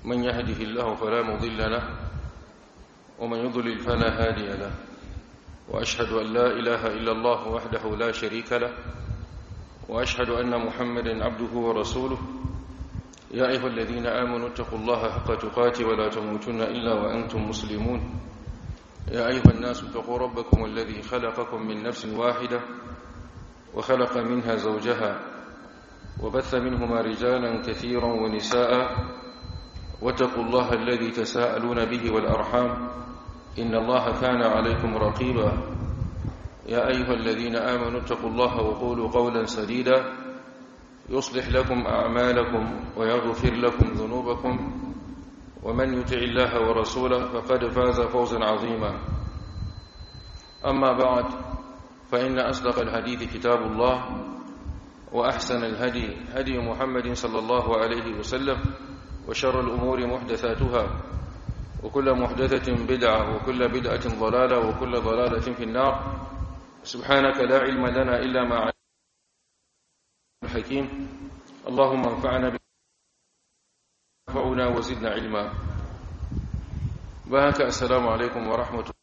من يهده الله فلا مضل له ومن يضلل فلا هادي له وأشهد أن لا إله إلا الله وحده لا شريك له وأشهد أن محمدا عبده ورسوله يا أيها الذين آمنوا اتقوا الله حق تقاته ولا تموتن إلا وأنتم مسلمون يا أيها الناس اتقوا ربكم الذي خلقكم من نفس واحدة وخلق منها زوجها وبث منهما رجالا كثيرا ونساء واتقوا الله الذي تساءلون به والأرحام إن الله كان عليكم رقيبا يا أيها الذين آمنوا اتقوا الله وقولوا قولا سديدا يصلح لكم أعمالكم ويغفر لكم ذنوبكم ومن يطع الله ورسوله فقد فاز فوزا عظيما أما بعد فإن أصدق الحديث كتاب الله وأحسن الهدي هدي محمد صلى الله عليه وسلم وشر الأمور محدثاتها وكل محدثة بدعة وكل بدعة ضلالة وكل ضلالة في النار سبحانك لا علم لنا إلا ما علمنا الحكيم اللهم انفعنا بفعنا وزدنا علما بهك السلام عليكم ورحمة الله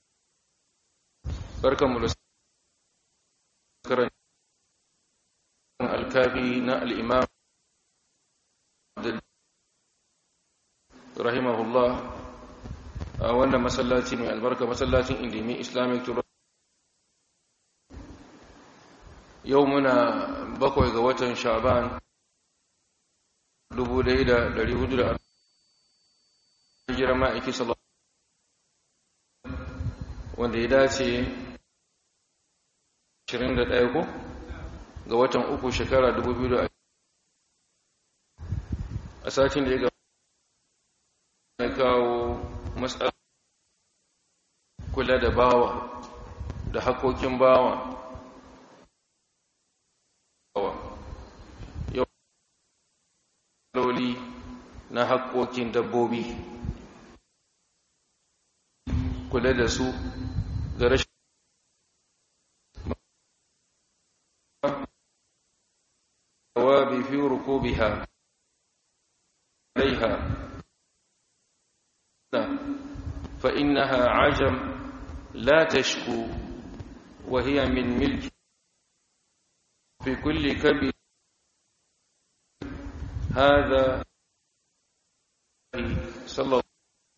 بركم لسكرا الكافي نا الإمام رحمه الله وانا مسلاتي من البركة مسلاتي انديمي islamic yau muna bakwai ga watan sha'ban 1400 hijira ma'aiki sallallahu wanda ya dace 21 ko ga watan uku shekara 2000 a satin da ya ga kawo matsala kula da bawa da hakokin bawa loli na haƙoƙin dabbobi kula da su da rashin wabi fi rukubiha عليها فإنها عجم لا تشكو وهي من ملك في كل كبد هذا صلى الله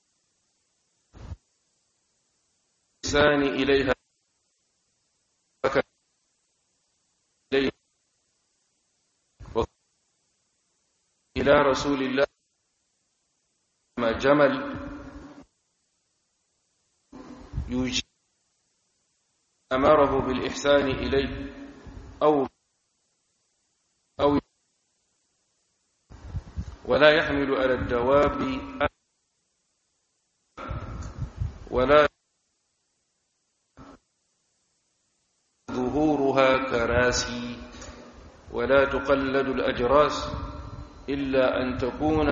الإنسان إليها إليه إلى رسول الله ما جمل يوجد أمره بالإحسان إليه أو أو ولا يحمل على الدواب ولا ظهورها كراسي ولا تقلد الأجراس إلا أن تكون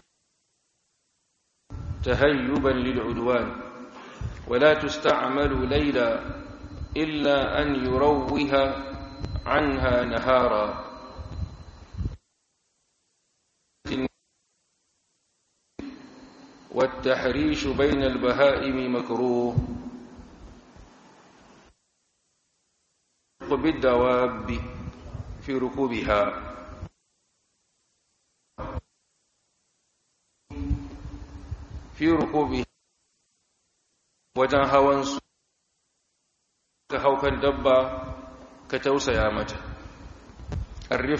تهيبا للعدوان ولا تستعمل ليلا إلا أن يروها عنها نهارا والتحريش بين البهائم مكروه بالدواب في ركوبها في ركوبها wajen hawansu ka haukan dabba ka tausaya mata arrif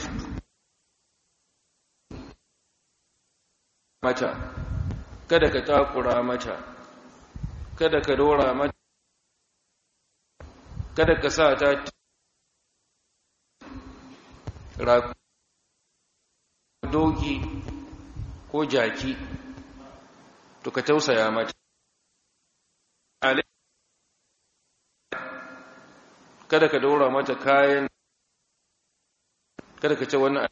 mata kada ka takura mata kada ka dora mata kada ka sa ta doki ko jaki to ka tausaya mata kada ka dora mata kayan kada ka ce wannan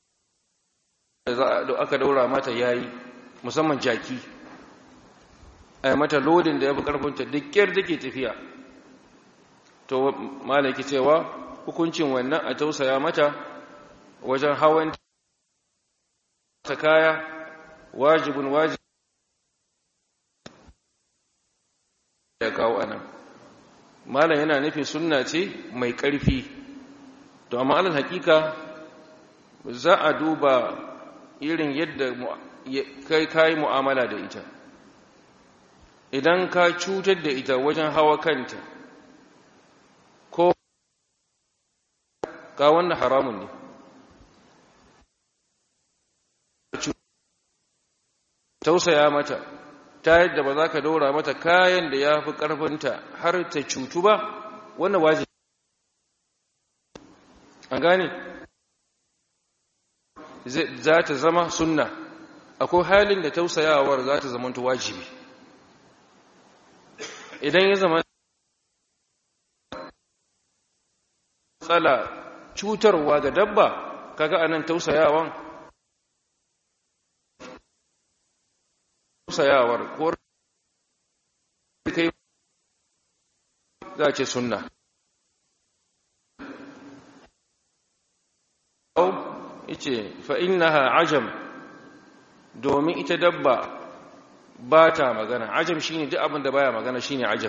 da aka daura mata yayi musamman jaki a yi mata lodin da ya fi ƙarfinta duk ƙyar da ke tafiya to malaki cewa hukuncin wannan a tausaya mata wajen hawan ta kaya wajibin wajib ya kawo anan malam yana nufin sunna ce mai ƙarfi to amma alal hakika za a duba irin yadda kai kayi mu'amala da ita idan ka cutar da ita wajen hawa kanta ko ka wannan haramun ne tausaya mata ta yadda ba za ka daura mata kayan da ya fi ƙarfinta har ta cutu ba wannan wajibi an gane za ta zama sunna akwai halin da tausayawar za ta zama wajibi idan ya zama tsala cutarwa ga dabba kaga anan tausayawan tausayawar ko kai za ce sunna au yace fa innaha ajam domin ita dabba ba ta magana ajam shine duk abin da baya magana shine ajam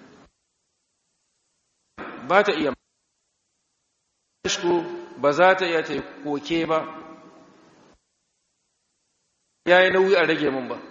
ba ta iya shku ba za ta iya ta koke ba yayi nauyi a rage min ba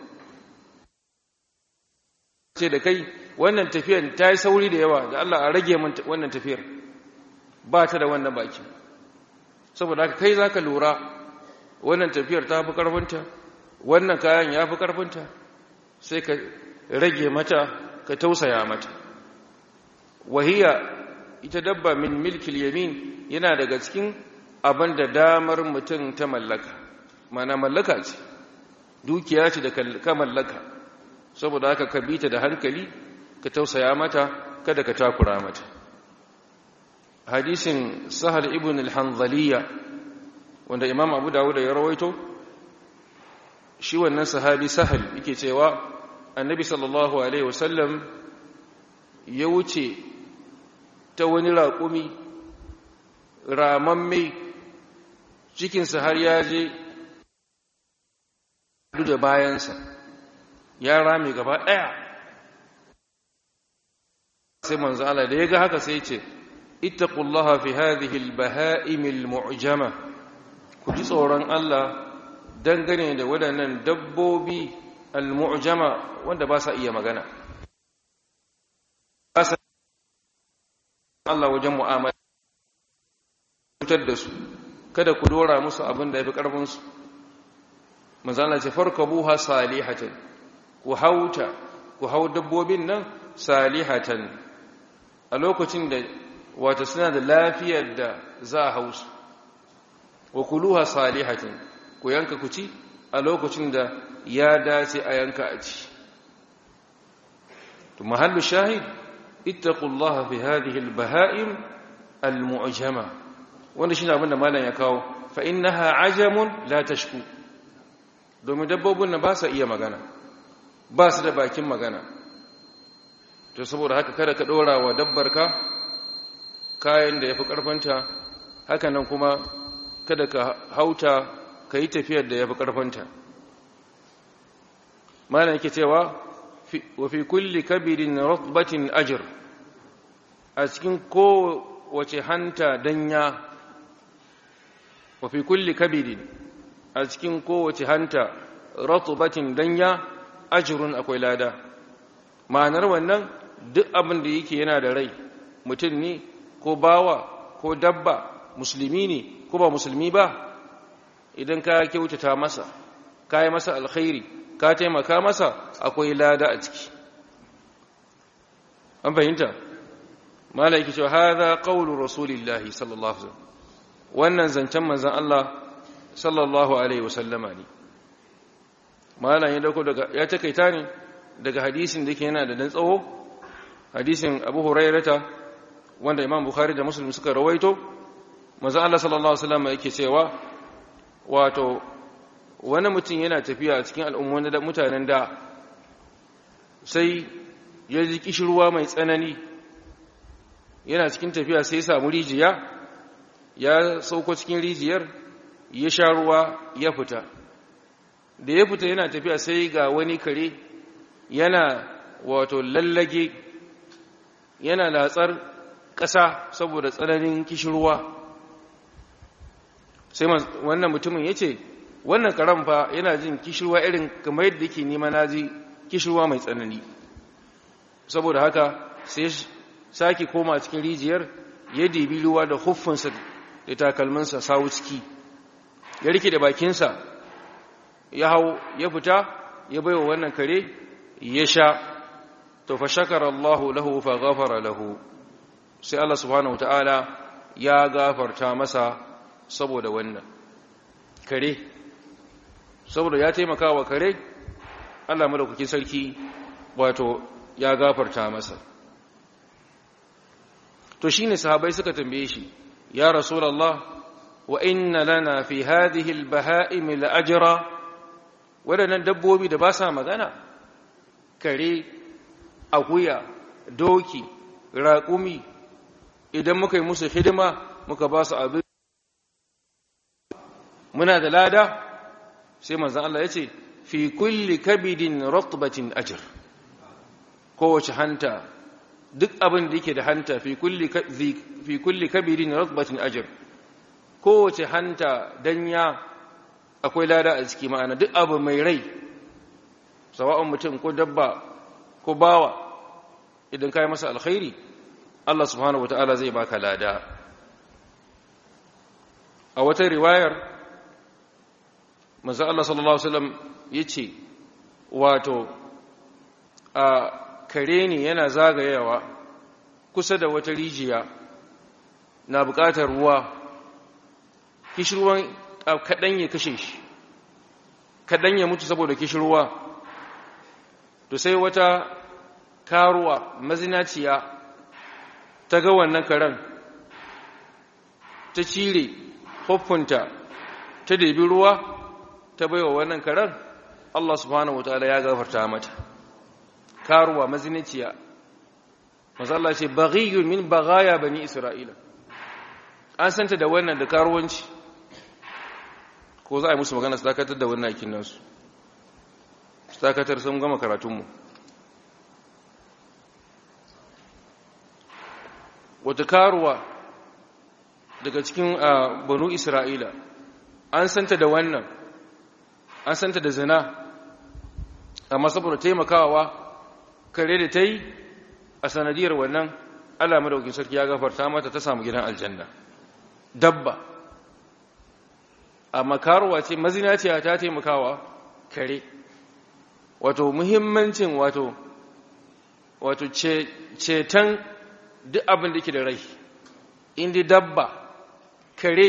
ce da kai wannan tafiyar ta yi sauri da yawa da Allah a rage min wannan tafiyar ba ta da wannan baki saboda haka kai za ka lura wannan tafiyar ta fi ƙarfinta wannan kayan ya fi ƙarfinta sai ka rage mata ka tausaya mata wahiya ita dabba min milkil yamin yana daga cikin abin da damar mutum ta mallaka mana mallaka ce dukiya ce da ka mallaka saboda haka ka bita da hankali ka tausaya mata kada ka takura mata hadisin sahal ibn al-hanzaliya wanda imam abu dawud ya rawaito shi wannan sahabi sahal yake cewa annabi sallallahu alaihi wasallam ya wuce ta wani raƙumi ramamme cikinsa har ya je da bayansa ya rame gaba ɗaya sai manzo Allah da ya ga haka sai ce ittaqullaha fi hadhihi al-baha'im al-mu'jama ku ji tsoron Allah dangane da waɗannan dabbobi al-mu'jama wanda ba sa iya magana ba sa Allah wajen mu'amala cutar da su kada ku dora musu abin da ya fi ƙarfinsu manzana ce farkabuha salihatan ku hauta ku hau dabbobin nan salihatan a lokacin da wata suna da lafiyar da za a hausu wa kuluha salihatan ku yanka ku ci a lokacin da ya dace a yanka a ci to mahallu shahid ittaqullaha fi hadhihi albaha'im almu'jama wanda shine abin da malam ya kawo fa innaha ajamun la tashku domin dabbobin nan ba sa iya magana ba su da bakin magana to saboda haka kada ka dora wa dabbarka kayan da yafi karfanta haka nan kuma kada ka hauta ka yi tafiyar da yafi karfanta malam yake cewa wa fi kulli kabirin ratbatin ajr a cikin kowace hanta danya wa fi kulli kabirin a cikin kowace hanta ratbatin danya ajrun akwai lada ma'anar wannan duk abin da yake yana da rai mutum ne ko bawa ko dabba musulmi ne ko ba musulmi ba idan ka kyautata masa ka yi masa alkhairi ka taimaka masa akwai lada a ciki an fahimta mala yake cewa hadha qawlu rasulillahi sallallahu alaihi wasallam wannan zancen manzon Allah sallallahu alaihi wasallama ne mala ya dauko daga ya takaita ne daga hadisin da yake yana da dan tsawo hadisin Abu Hurairata wanda Imam Bukhari da Muslim suka rawaito manzon Allah sallallahu alaihi wasallama yake cewa wato wani mutum yana tafiya a cikin al'ummomin da mutanen da sai ya ji kishirwa mai tsanani yana cikin tafiya sai ya samu rijiya ya sauko cikin rijiyar ya sha ruwa ya fita da ya fita yana tafiya sai ga wani kare yana wato lallage yana latsar ƙasa saboda tsananin kishirwa sai wannan mutumin ya ce wannan karen fa yana jin kishirwa irin kamar yadda yake nema na ji kishirwa mai tsanani saboda haka sai sake koma cikin rijiyar ya dibi ruwa da huffinsa da takalminsa sawu ciki ya rike da bakinsa ya hau ya fita ya baiwa wannan kare ya sha to fa shakara Allahu lahu fa ghafara lahu sai Allah subhanahu ta'ala ya gafarta masa saboda wannan kare saboda ya taimaka wa kare Allah madaukakin sarki wato ya gafarta masa to shine sahabbai suka tambaye shi ya rasulullah wa inna lana fi hadhihi albaha'im la'ajra wadannan dabbobi da ba sa magana kare akuya doki raƙumi idan muka yi musu hidima muka ba su abin muna da lada sai manzan Allah ya ce fi kulli kabidin ratbatin ajr kowace hanta duk abin da yake da hanta fi kulli fi kulli kabidin ratbatin ajr kowace hanta danya akwai lada a ciki ma'ana duk abu mai rai sawa'un mutum ko dabba ko bawa idan kai masa alkhairi Allah subhanahu wataala zai baka lada a wata riwayar manzo Allah sallallahu alaihi wasallam yace wato a kare ne yana zagayawa kusa da wata rijiya na buƙatar ruwa kishirwan kaɗan ya kashe shi kaɗan ya mutu saboda kishirwa to sai wata karuwa mazinaciya ta ga wannan karen ta cire hoffunta ta debi ruwa ta baiwa wannan karen Allah subhanahu wataala ya gafarta mata karuwa mazinaciya mazalla ce baghiyun min baghaya bani isra'ila an santa da wannan da karuwanci ko za a yi musu magana su dakatar da wannan aikin nasu su dakatar sun gama karatunmu wata karuwa daga cikin banu isra'ila an santa da wannan an santa da zina amma saboda taimakawa kare da ta yi a sanadiyar wannan allah madaukin sarki ya gafarta mata ta samu gidan aljanna dabba amma karuwa ce mazinaciya ta taimakawa kare wato muhimmancin wato wato ceton duk abin da ke da rai inda dabba kare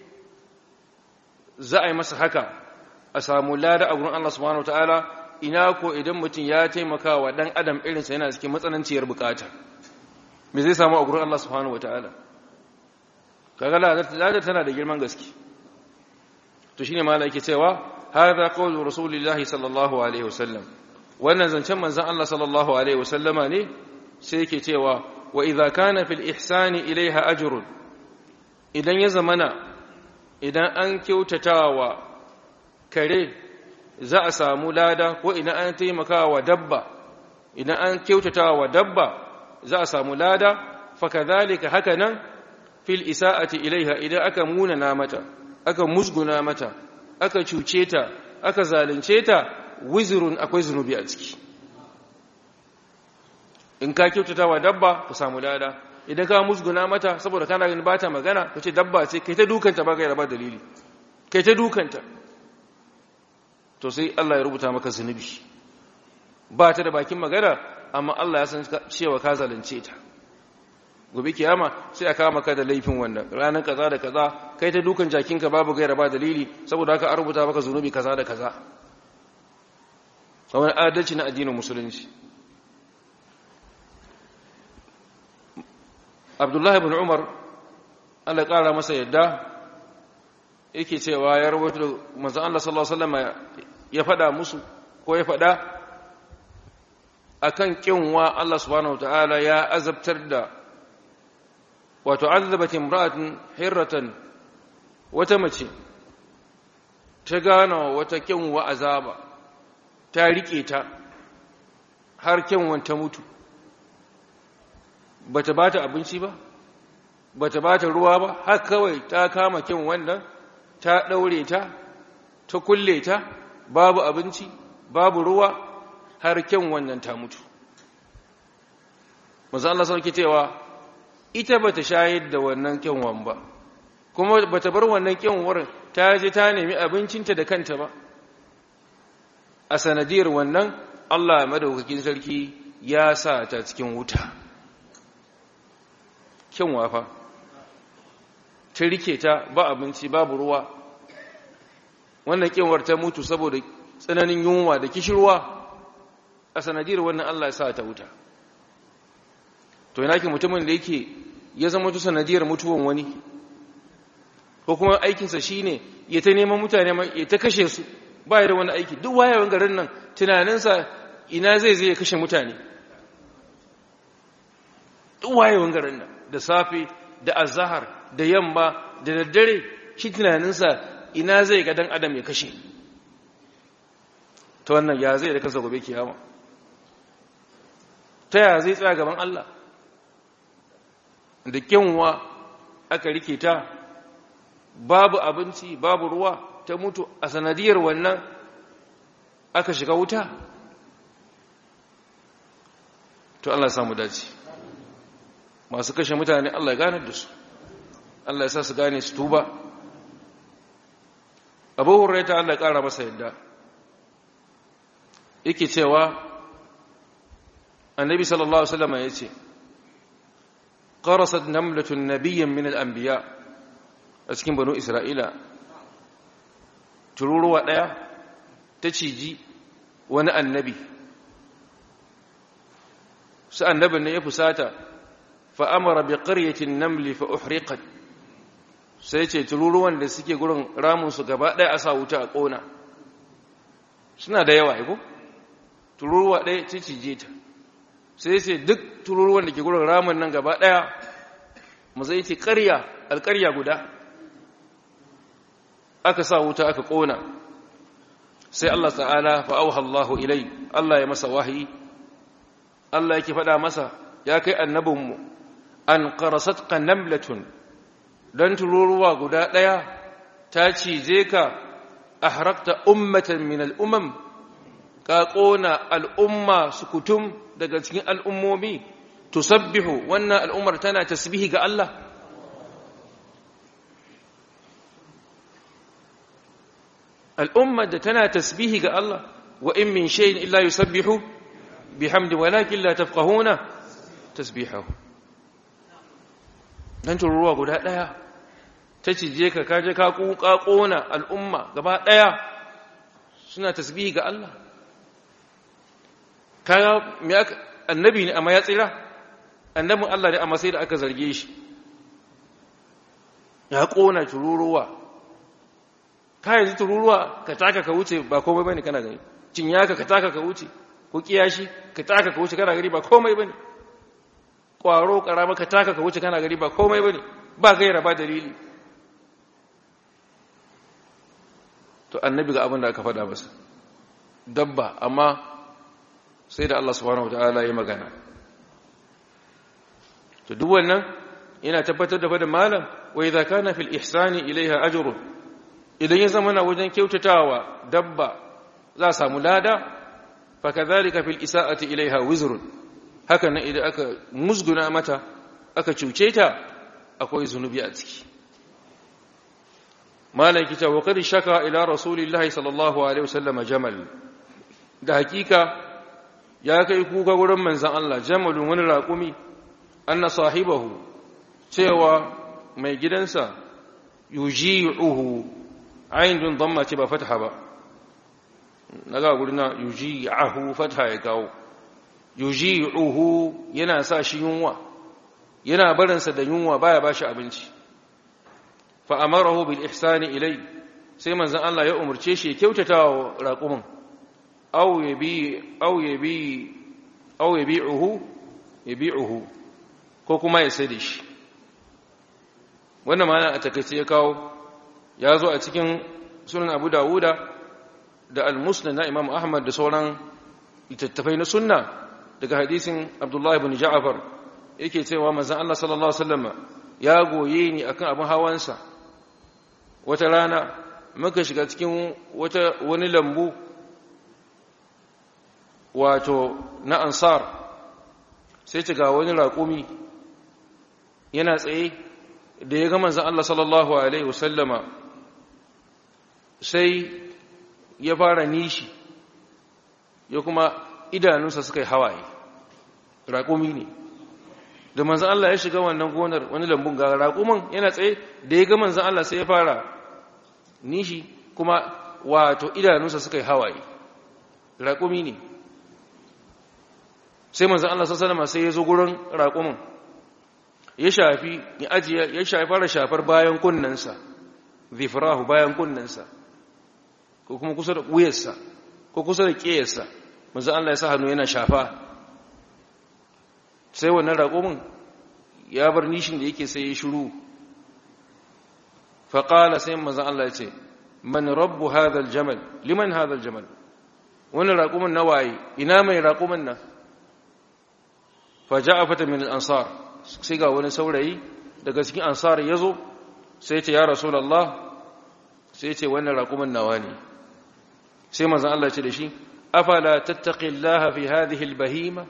za a yi masa haka a samu lada a gurin Allah subhanahu wataala ina ko idan mutum ya taimaka wa dan adam irinsa yana cikin matsananciyar bukata me zai samu a gurin Allah subhanahu wataala kaga lada tana da girman gaske to shine malai yake cewa hadha qawlu rasulillahi sallallahu alaihi wasallam wannan zancen manzon Allah sallallahu alaihi wasallama ne sai yake cewa wa idza kana fil ihsani ilaiha ajrun idan ya zamana idan an kyautatawa kare za a samu lada ko idan an taimakawa dabba idan an kyautatawa dabba za a samu lada fakadhalika hakanan fil isa'ati ilaiha idan aka munana mata aka musguna mata aka cuce ta aka zalunce ta wizrun akwai zunubi a ciki in ka kyautata wa dabba ka samu lada idan ka musguna mata saboda kana ganin ba ta magana ka ce dabba ce kai ta dukanta ba gaira ba dalili kai ta dukanta to sai Allah ya rubuta maka zunubi ba ta da bakin magana amma Allah ya san cewa ka zalunce ta gobe kiyama sai a kama ka da laifin wannan ranar kaza da kaza kai ta dukan jakinka babu gaira ba dalili saboda haka an rubuta maka zunubi kaza da kaza a wani adalci na addinin musulunci abdullahi bin umar allah ƙara masa yadda yake cewa ya rubuta manzan allah sallallahu alaihi wasallam ya faɗa musu ko ya faɗa akan kinwa allah subhanahu wataala ya azabtar da wato azabat imra'atun hirratan wata mace ta gano wata kinwa azaba ta rike ta har kinwan ta mutu bata bata abinci ba bata bata ruwa ba har kawai ta kama kin wannan ta daure ta ta kulle ta babu abinci babu ruwa har kin wannan ta mutu manzo Allah sauke cewa ita bata shayar da wannan kyanwan ba kuma bata bar wannan kyanwar ta je ta nemi abincinta da kanta ba a sanadiyar wannan Allah madaukakin sarki ya sa ta cikin wuta kyanwa fa ta rike ta ba abinci babu ruwa wannan kyanwar ta mutu saboda tsananin yunwa da kishirwa a sanadiyar wannan Allah ya sa ta wuta to yana ke mutumin da yake ya zama tu sanadiyar mutuwan wani ko kuma aikinsa shi ne ya ta neman mutane ya ta kashe su ba da wani aiki duk wayewan garin nan tunaninsa ina zai zai kashe mutane duk wayewan garin nan da safe da azahar da yamma da daddare shi tunaninsa ina zai ga dan adam ya kashe ta wannan ya zai da kansa gobe kiyama ta ya zai tsaya gaban Allah da kyanwa aka rike ta babu abinci babu ruwa ta mutu a sanadiyar wannan aka shiga wuta to Allah samu dace masu kashe mutane Allah ya gane da su Allah ya sa su gane su tuba abu hurraita Allah ya kara masa yadda yake cewa annabi sallallahu alaihi wasallam ya ce قرصت نملة نبيا من الأنبياء أسكن بنو إسرائيل تروروا ɗaya ta ciji wani annabi su annabin ne ya fusata fa'amara bi ƙaryatin namli fa uhriqat sai ce tururuwan da suke gurin ramunsu gaba ɗaya a sa wuta a ƙona suna da yawa ko tururuwa ɗaya ta cije ta sai sai duk tururuwan da ke gurin ramin nan gaba ɗaya mu zai ce ƙarya alƙarya guda aka sa wuta aka ƙona sai Allah ta'ala fa'auha Allahu ilai Allah ya masa wahayi Allah yake faɗa masa ya kai annabinmu an qarasat namlatun dan tururuwa guda ɗaya ta cije ka ahrakta ummatan min al'umam ka ƙona al'umma sukutum daga cikin al'ummomi tusabbihu wannan al'ummar tana tasbihi ga Allah al'ummar da tana tasbihi ga Allah wa in min shayin illa yusabbihu bihamdi walakin la tafqahuna tasbihahu dan tururuwa guda daya ta cije ka kaje ka kuka kona al'umma gaba daya suna tasbihi ga Allah kaga me aka annabi ne amma ya tsira annabin Allah ne amma sai da aka zarge shi ya kona tururuwa ka yanzu tururuwa ka taka ka wuce ba komai bane kana gani cinyaka ka taka ka wuce ko kiyashi ka taka ka wuce kana gari ba komai bane kwaro karama ka taka ka wuce kana gari ba komai bane ba gaira ba dalili to annabi ga abin da aka faɗa masa dabba amma sai da Allah subhanahu wataala ya magana to duk wannan yana tabbatar da fadin malam wa idza kana fil ihsani ilaiha ajrun idan ya zama na wajen kyautatawa dabba za a samu lada fa kadhalika fil isaati ilaiha wizrun haka nan idan aka musguna mata aka cuce ta akwai zunubi a ciki malam kita wa qad shaka ila rasulillahi sallallahu alaihi wasallam jamal da hakika ya kai kuka wurin manzon Allah jamalun wani raƙumi anna sahibahu cewa mai gidansa yuji'uhu ainihin damma ce ba fataha ba na ga gurina yuji'ahu fataha ya kawo yuji'uhu yana sa shi yunwa yana barinsa da yunwa baya bashi abinci fa amarahu bil ihsani ilai sai manzon Allah ya umurce shi ya kyautata wa raqumin aw yabi aw yabi aw yabi'uhu yabi'uhu ko kuma ya sai da shi wannan ma'ana a takaice ya kawo ya zo a cikin sunan abu dawuda da al-musnad na imam ahmad da sauran littattafai na sunna daga hadisin abdullahi bin ja'far yake cewa manzon Allah sallallahu alaihi wasallam ya goye ni akan abin hawansa wata rana muka shiga cikin wata wani lambu wato na ansar sai ta ga wani raƙumi yana tsaye da ya ga manzon Allah sallallahu alaihi wasallama sai ya fara nishi ya kuma idanunsa suka yi hawaye raƙumi ne da manzan Allah ya shiga wannan gonar wani lambun ga raƙumin yana tsaye da ya ga manzan Allah sai ya fara nishi kuma wato idanunsa suka yi hawaye raƙumi ne sai manzan Allah sassanama sai ya zo gurin raƙumin ya shafi ya ajiye ya shafi fara shafar bayan kunnensa zifirahu bayan kunnensa ko kuma kusa da wuyarsa ko kusa da ƙeyarsa manzan Allah ya sa hannu yana shafa sai wannan raƙumin ya bar nishin da yake sai ya shiru faƙala sai manzan Allah ya ce man rabbu hadal jamal liman hadal jamal wani raƙumin na waye ina mai raƙumin nan faja a fata min ansar sai ga wani saurayi daga cikin ansar ya zo sai ce ya rasulallah sai ce wannan raƙumin nawa ne sai manzan Allah ce da shi afala tattaqillaha fi hadhihi albahima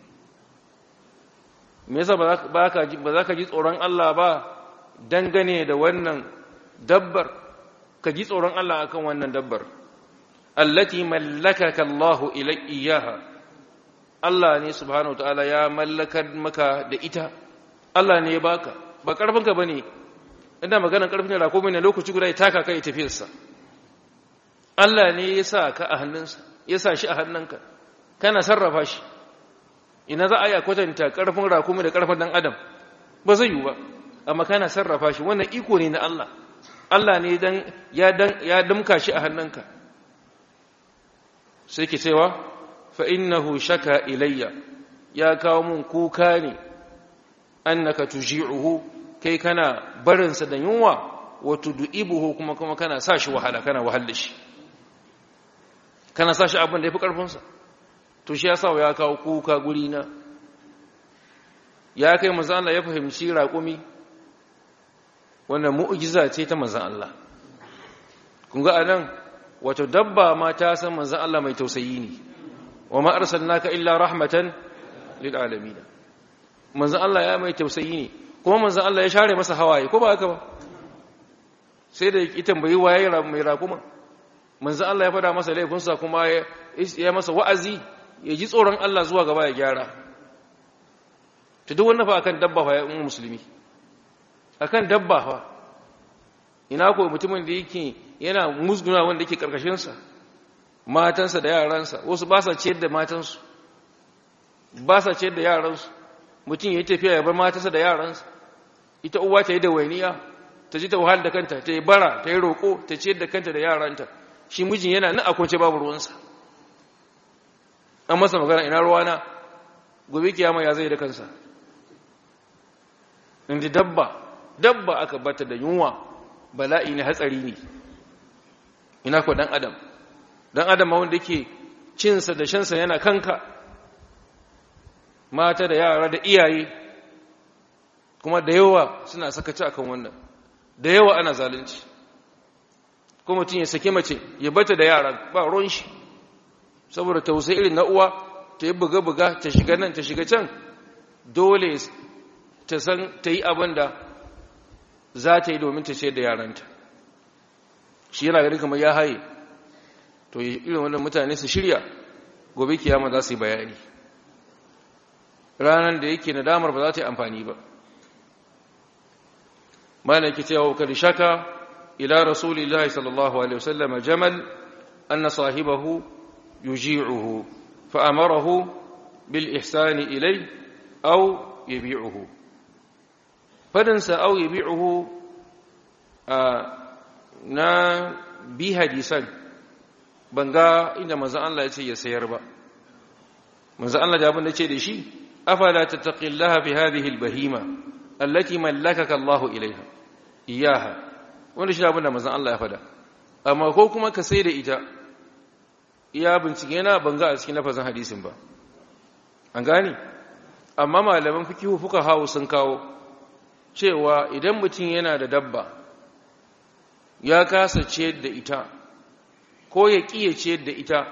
me yasa ba za ka ji tsoron Allah ba dangane da wannan dabbar ka ji tsoron Allah akan wannan dabbar allati mallakaka Allahu iyaha Allah ne subhanahu ta'ala ya mallakar maka da ita Allah ne ya baka ba karfinka bane ina maganar karfin da ko ne lokaci guda ya taka kai tafiyarsa Allah ne ya sa ka a hannunsa ya sa shi a hannunka kana sarrafa shi ina za a yi a kwatanta ƙarfin rakumi da ƙarfin ɗan adam ba zai yi ba amma kana sarrafa shi wannan iko ne na Allah Allah ne ya damka shi a hannunka sai ke cewa fa innahu shaka ilayya ya kawo mun kuka ne annaka tuji'uhu kai kana barinsa da yunwa wa tud'ibuhu kuma kuma kana sa shi wahala kana wahal da shi kana sa shi abin da yafi karfinsa to shi yasa ya kawo kuka guri na ya kai manzo Allah ya fahimci raƙumi wannan mu'jiza ce ta manzo Allah kun ga anan wato dabba ma ta san manzo Allah mai tausayi ne wa ma arsalnaka illa rahmatan lil alamin manzo Allah ya mai tausayi ne kuma manzo Allah ya share masa hawaye ko ba haka ba sai da ya tambayi waye mai raƙuma manzo Allah ya fada masa laifinsa kuma ya masa wa'azi ya ji tsoron Allah zuwa gaba ya gyara ta duk wannan fa akan dabba fa ya ummu musulmi akan dabba fa ina ko mutumin da yake yana musguna wanda yake karkashin sa matansa da yaransa wasu ba sa ciyar da matansu ba sa ciyar da yaransu mutum ya tafiya ya bar matansa da yaransa ita uwa ta yi da wainiya ta ji ta wahal da kanta ta yi bara ta yi roƙo ta ciyar da kanta da yaranta shi mijin yana nan a kwance babu ruwansa an masa magana ina ruwana gobe kiyama ya zai da kansa inda dabba dabba aka bata da yunwa bala'i ne hatsari ne ina ko dan adam dan adam ma wanda yake cinsa da shansa yana kanka mata da yara da iyaye kuma da yawa suna sakaci akan wannan da yawa ana zalunci kuma mutum ya sake mace ya bata da yara ba ruwan shi saboda tausayi irin na uwa ta yi buga-buga ta shiga nan ta shiga can dole ta san ta yi abin da za ta yi domin ta ce da yaranta shi yana gari kamar ya haye to irin wannan mutane su shirya gobe kiyama za su yi bayani ranar da yake nadamar ba za ta yi amfani ba mana yake cewa kar shaka ila rasulillahi sallallahu alaihi wasallam jamal anna sahibahu yuji'uhu fa amarahu bil ihsani ilay aw yabi'uhu fadansa aw yabi'uhu na bi hadisan banga inda manzon Allah ya ce ya sayar ba manzon Allah da abin da ce da shi afala tattaqillaha fi hadhihi albahima allati mallakaka Allahu ilaiha iyaha wanda shi abin da manzon Allah ya fada amma ko kuma ka sai da ita iya bincike na banga a cikin lafazin hadisin ba an gane amma malaman fikihu fuka hawo sun kawo cewa idan mutum yana da dabba ya kasa ciyar da ita ko ya ƙiye ciyar da ita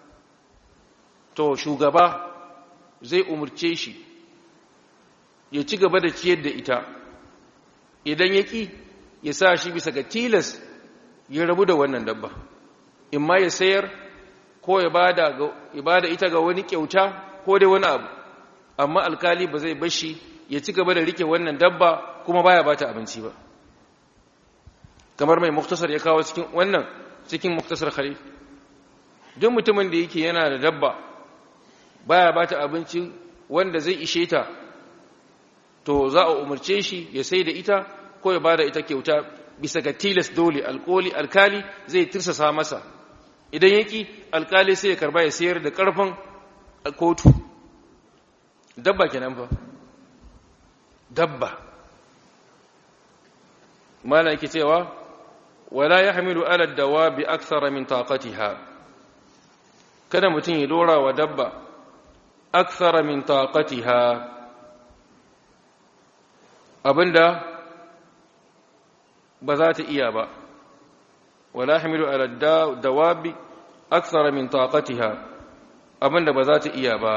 to shugaba zai umarce shi ya ci gaba da ciyar da ita idan ya ƙi ya sa shi bisa ga tilas ya rabu da wannan dabba in ma ya sayar ko ya bada ita ga wani kyauta ko dai wani abu amma alkali ba zai bashi ya ci gaba da rike wannan dabba kuma baya bata abinci ba kamar mai muktasar ya kawo cikin wannan cikin muktasar khalil duk mutumin da yake yana da dabba baya bata abinci wanda zai ishe ta to za a umarce shi ya sai da ita ko ya bada ita kyauta bisa ga tilas dole alkoli alkali zai tirsasa masa idan yaki alkali sai ya karba ya sayar da karfin kotu dabba kenan fa dabba mala yake cewa wala yahmilu ala dawabi akthara min taqatiha kada mutum ya dora wa dabba akthara min taqatiha abinda ba za ta iya ba wala yahmilu ala dawabi akthara min taqatiha abinda ba za ta iya ba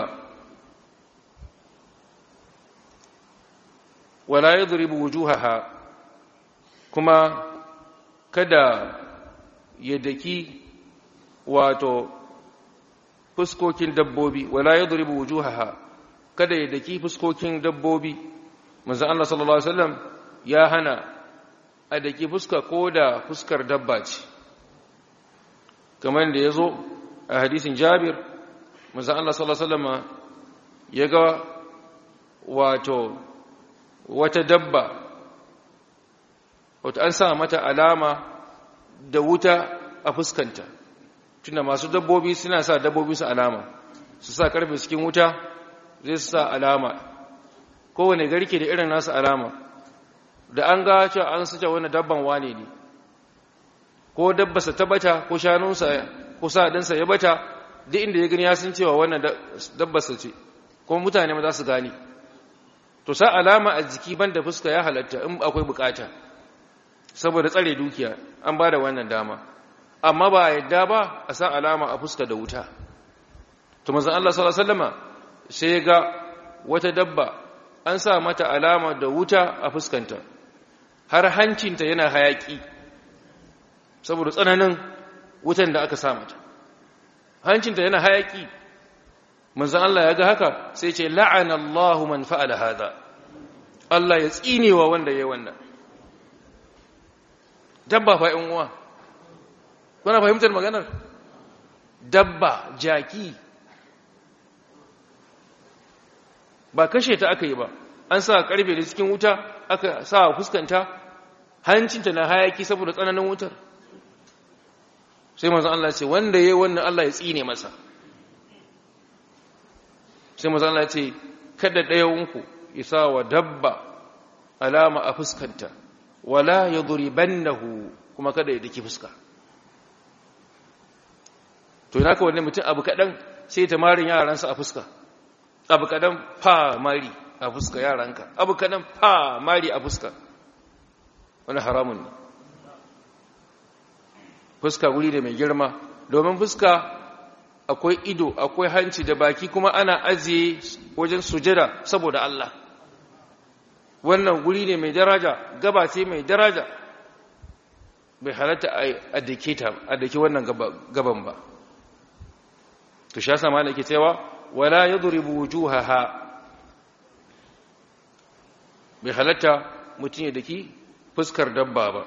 wala yadribu wujuhaha kuma kada ya daki wato fuskokin dabbobi wala yadribu wujuhaha kada ya daki fuskokin dabbobi manzon Allah sallallahu alaihi wasallam ya hana a daki fuska ko da fuskar dabba ce kamar da yazo a hadisin Jabir manzon Allah sallallahu alaihi wasallam ya ga wato wata dabba wata an sa mata alama da wuta a fuskanta tunda masu dabbobi suna sa dabbobi su alama su sa karfe cikin wuta zai su sa alama kowane garke da irin nasu alama da an ga cewa an suce wani dabban wane ne ko dabbasa ta bata ko shanunsa ko sa'adinsa ya bata duk inda ya gani ya sun cewa wannan dabbasa ce kuma mutane ma za su gane to sa alama a jiki banda fuska ya halatta in akwai bukata saboda tsare dukiya an ba da wannan dama amma ba yadda ba a sa alama a fuska da wuta to manzon Allah sallallahu alaihi wasallama sai ya ga wata dabba an sa mata alama da wuta a fuskanta har hancinta yana hayaki saboda tsananin wutan da aka sa mata hancinta yana hayaki manzon Allah ya ga haka sai ce la'ana Allahu man fa'ala hadha Allah ya tsinewa wanda yayi wannan dabba fa in uwa kuna fahimtar maganar dabba jaki ba kashe ta aka yi ba an sa karfe da cikin wuta aka sa fuskanta hancinta na hayaki saboda tsananin wutar sai manzon Allah ya ce wanda yayi wannan Allah ya tsine masa sai manzon Allah ya ce kada ɗayanku isa wa dabba alama a fuskanta wala yadribannahu kuma kada ya daki fuska to ina ka wannan mutum abu kadan sai ta marin yaransa a fuska abu kadan fa mari a fuska yaranka abu kadan fa mari a fuska wani haramun ne fuska guri da mai girma domin fuska akwai ido akwai hanci da baki kuma ana ajiye wajen sujada saboda Allah wannan guri ne mai daraja gaba ce mai daraja bai halatta a dake ta a dake wannan gaban ba to sha sama da ke cewa wala yadribu wujuhaha bai halatta mutum ya daki fuskar dabba ba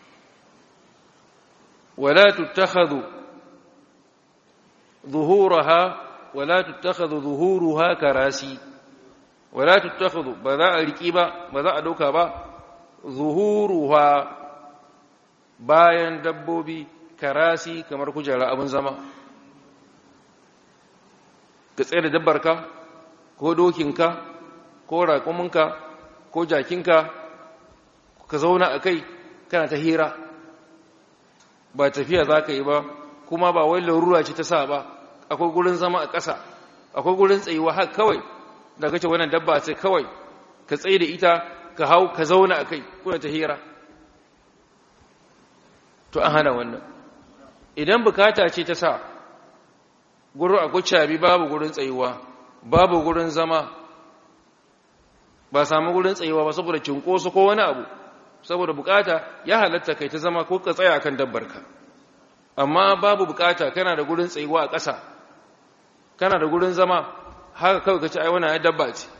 wala tuttakhadhu ظهورها ولا تتخذ ظهورها كراسي ولا تتخذ بذا الرقيبة بذا أدوكا با ظهورها bayan dabbobi karasi kamar kujera abin zama ka tsaye da dabbarka ko dokinka ko raƙuminka ko jakinka ka zauna a kai kana ta hira ba tafiya za ka yi ba kuma ba wai larura ce ta sa ba akwai gurin zama a ƙasa akwai gurin tsayuwa haka kawai da kace wannan dabba ce kawai ka tsaye da ita ka hau ka zauna a kai kuna ta hira to an hana wannan idan bukata ce ta sa gurin akwai cabi babu gurin tsayuwa babu gurin zama ba samu gurin tsayuwa ba saboda cinkoso ko wani abu saboda bukata ya halatta kai ta zama ko ka tsaya akan dabbarka amma babu bukata kana da gurin tsayuwa a ƙasa kana da gurin zama haka kawai ka ci ai wannan dabba ce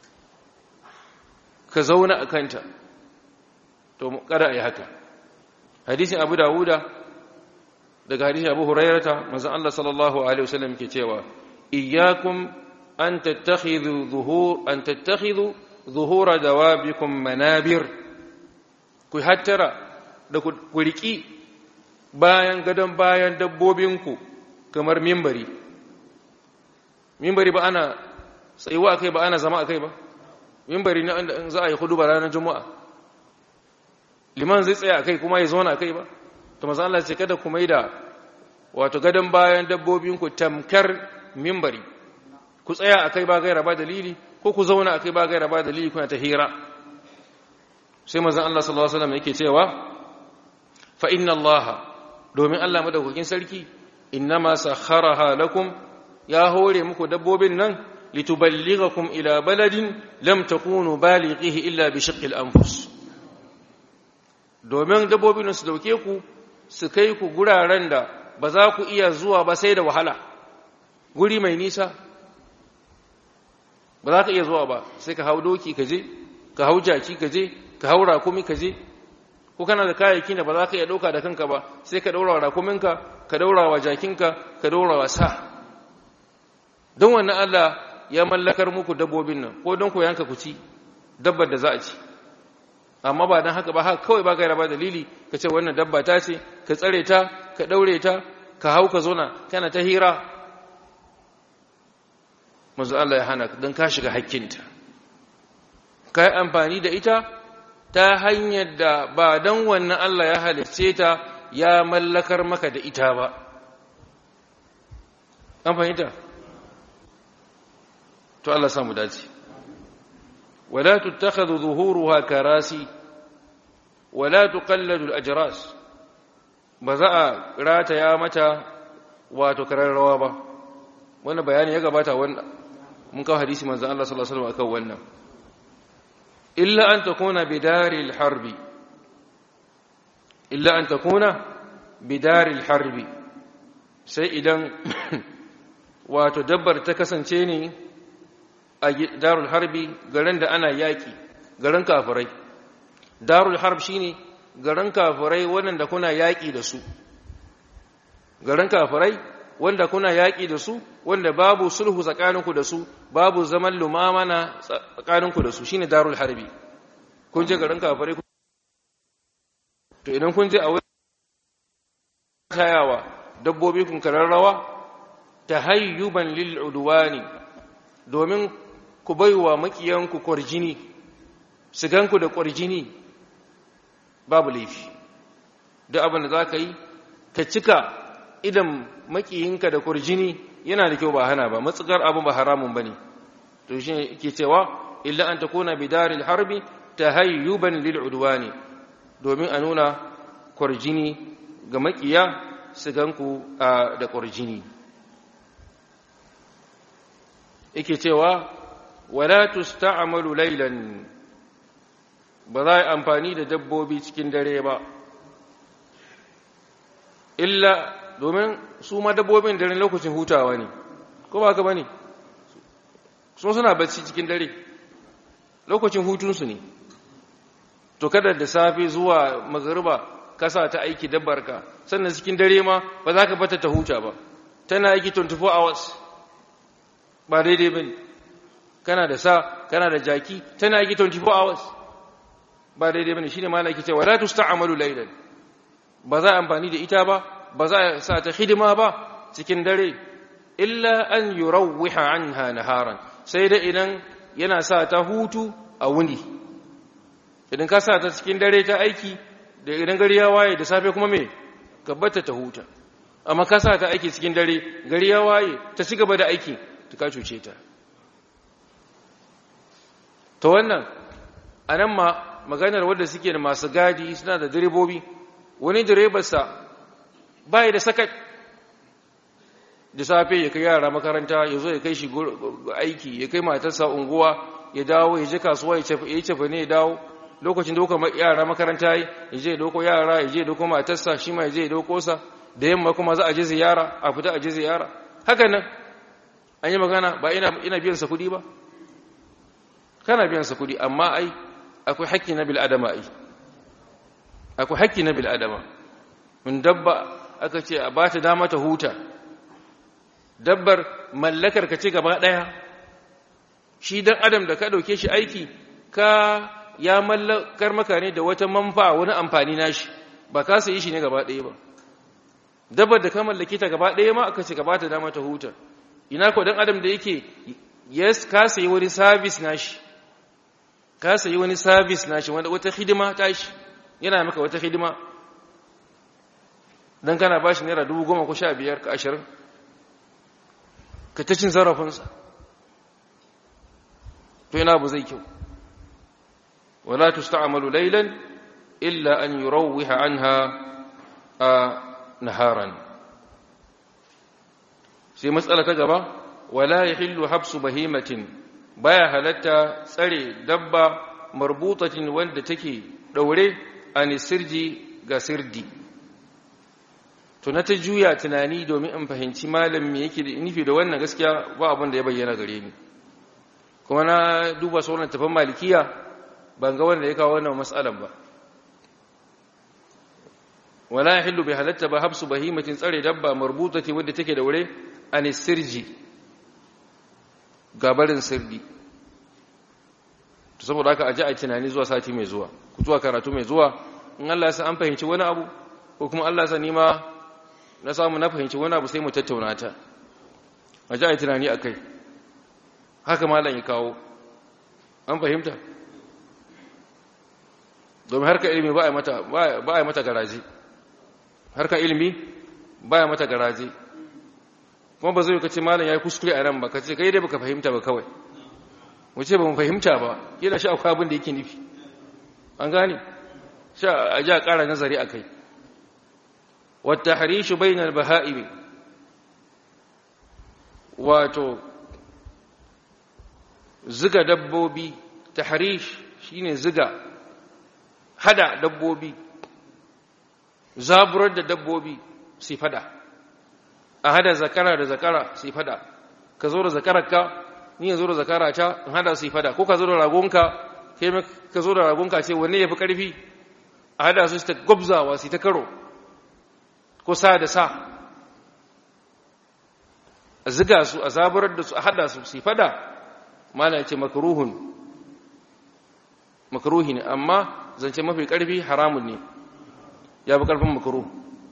ka zauna a kanta to kada a yi haka hadisin abu dawuda daga hadisin abu hurairata manzon Allah sallallahu alaihi wasallam ke cewa iyyakum an tattakhidhu zuhur an tattakhidhu zuhura dawabikum manabir ku hattara da ku riki bayan gadon bayan dabbobinku kamar mimbari mimbari ba ana tsayuwa akai ba ana zama akai ba mimbari na in za a yi hudu ba ranar juma'a liman zai tsaya akai kuma ya zauna akai ba to maza Allah ce kada ku maida wato gadon bayan dabbobinku tamkar mimbari ku tsaya akai ba gaira ba dalili ko ku zauna akai ba gaira ba dalili kuna ta hira sai manzon Allah sallallahu alaihi wasallam yake cewa fa inna Allah domin Allah madaukakin sarki innama sakharaha lakum ya hore muku dabbobin nan lituballighakum ila baladin lam takunu balighihi illa bi shiqqil anfus domin dabbobin su dauke ku su kai ku guraren da ba za ku iya zuwa ba sai da wahala guri mai nisa ba za ka iya zuwa ba sai ka hau doki ka je ka hau jaki ka je ka hau rakumi ka je ko kana da kayayyaki da ba za ka iya ɗauka da kanka ba sai ka ɗaura wa rakuminka ka ɗaura wa jakinka ka ɗaura wa sa don wannan Allah ya mallakar muku dabbobin nan ko don ku yanka ku ci dabbar da za a ci amma ba don haka ba haka kawai ba gaira ba dalili ka ce wannan dabba ta ce ka tsare ta ka ɗaure ta ka hau ka zona kana ta hira manzo Allah ya hana don ka shiga hakkinta ka yi amfani da ita ta hanyar da ba don wannan Allah ya halicce ta ya mallakar maka da ita ba an fahimta to Allah samu dace wala tuttakhadhu zuhuruha karasi wala tuqalladu al-ajras ba za a rataya mata wato kararrawa ba wannan bayani ya gabata wannan mun kawo hadisi manzon Allah sallallahu alaihi wasallam akan wannan illa an takuna bidaril harbi illa an takuna bidaril harbi sai idan wato dabbar ta kasance ne a darul harbi garin da ana yaki garin kafirai darul harb shine garin kafirai wanda kuna yaki da su garin kafirai wanda kuna yaƙi da su wanda babu sulhu tsakaninku da su babu zaman lumamana tsakaninku da su shine darul harbi kun je garin kafare to idan kun je a wurin tayawa dabbobi kun kararrawa tahayyuban lil udwani domin ku baiwa makiyanku kwarjini su ganku da kwarjini babu laifi duk abin da za ka yi ka cika idan makiyinka da kurjini yana da kyau ba hana ba matsukar abin ba haramun bane to shi yake cewa illa an takuna bidaril harbi tahayyuban lil udwani domin a nuna kurjini ga makiya su ganku da kurjini yake cewa wala tusta'malu laylan ba za a amfani da dabbobi cikin dare ba illa domin su ma dabbobin dare lokacin hutawa ne ko ba ka bane sun suna bacci cikin dare lokacin hutunsu ne to kada da safe zuwa magariba kasa ta aiki dabbarka sannan cikin dare ma ba za ka bata ta huta ba tana aiki 24 hours ba daidai bane kana da sa kana da jaki tana aiki 24 hours ba daidai bane shine malaki cewa la tusta'malu laylan ba za a amfani da ita ba ba za a sa ta hidima ba cikin dare illa an yurawwiha anha naharan sai da idan yana sa ta hutu a wuni idan ka sa ta cikin dare ta aiki da idan gari ya waye da safe kuma me gabbata ta huta amma ka sa ta aiki cikin dare gari ya waye ta ci gaba da aiki ta ka cuce ta ta wannan a nan ma maganar wadda suke da masu gadi suna da direbobi wani direbarsa bai da sakat da safe ya kai yara makaranta ya zo ya kai shi aiki ya kai matarsa unguwa ya dawo ya je kasuwa ya yi cefa ne ya dawo lokacin da yara makaranta ya je ya doko yara ya je ya doko matarsa shi ma ya je ya doko sa da yamma kuma za a je ziyara a fita a je ziyara haka nan an yi magana ba ina biyan sa kuɗi ba kana biyan sa kuɗi amma ai akwai haƙƙi na bil'adama ai akwai haƙƙi na bil'adama mun dabba aka ce a ba ta dama ta huta dabbar mallakar ka ce gaba ɗaya shi dan adam da ka ɗauke shi aiki ka ya mallakar maka ne da wata manfa wani amfani nashi ba ka sayi shi ne gaba ɗaya ba dabbar da ka mallake ta gaba ɗaya ma aka ce gaba ta dama ta huta ina ko dan adam da yake yes ka sayi wani service nashi ka sayi wani service nashi wanda wata hidima tashi yana maka wata hidima dan kana bashi naira dubu goma ko sha biyar ka ashirin ka ta cin zarafinsa to ina bu zai kyau wala tusta'malu laylan illa an yurawwiha anha a naharan sai matsala ta gaba wala yahillu habsu bahimatin baya halatta tsare dabba marbutatin wanda take daure an sirji ga sirdi to na ta juya tunani domin in fahimci malam me yake da nufi da wannan gaskiya ba abin da ya bayyana gare ni kuma na duba sauran tafan malikiya ban ga wanda ya kawo wannan matsalan ba wala yahillu bi halatta ba habsu bahimatin tsare dabba marbutati wadda take da wure an sirji gabarin sirdi to saboda haka aje a tunani zuwa sati mai zuwa ku zuwa karatu mai zuwa in Allah ya san an fahimci wani abu ko kuma Allah ya san ni ma na samu na fahimci wani abu sai mu tattauna ta aje a tunani akai haka malam ya kawo an fahimta domin harka ilimi ba a mata ba a mata garaje harka ilimi ba a mata garaje kuma ba zai ka ce malam ya yi kuskure a nan ba ka ce kai dai baka fahimta ba kawai mu ce ba mu fahimta ba yana sha akwai abin da yake nufi an gane sha a ji a ƙara nazari a kai wata harishu bainar baha'imi wato ziga dabbobi ta harish shi ne ziga hada dabbobi zaburar da dabbobi sai fada a hada zakara da zakara sai fada ka zo da zakararka ni ya zo da zakara ta in hada sai fada ko ka zo da ragonka kai ka zo da ragonka ce wanne ya fi ƙarfi a hada su ta gwabzawa su ta karo ko sa da sa a ziga su a zaburar da su a hada su su fada mana ce makaruhun makaruhi ne amma zance mafi ƙarfi haramun ne ya fi ƙarfin makaruhu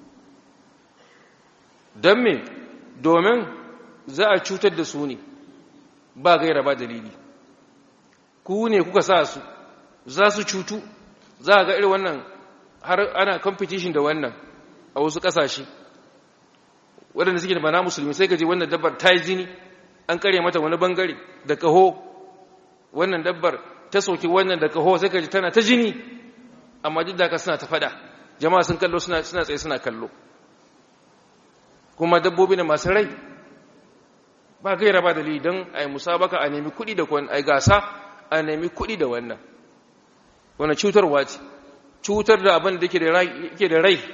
don me domin za a cutar da su ne ba gaira ba dalili ku ne kuka sa su za su cutu za a ga irin wannan har ana competition da wannan a wasu ƙasashe waɗanda suke da bana musulmi sai gaji wannan dabbar ta yi jini an kare mata wani bangare da kaho wannan dabbar ta soki wannan da kaho sai gaji tana ta jini amma duk da ka suna ta fada jama'a sun kallo suna tsaye suna kallo kuma dabbobi ne masu rai ba gaira ba dalili don a yi musabaka a nemi kuɗi da kwan a gasa a nemi kuɗi da wannan wani cutarwa ce cutar da abin da ke da rai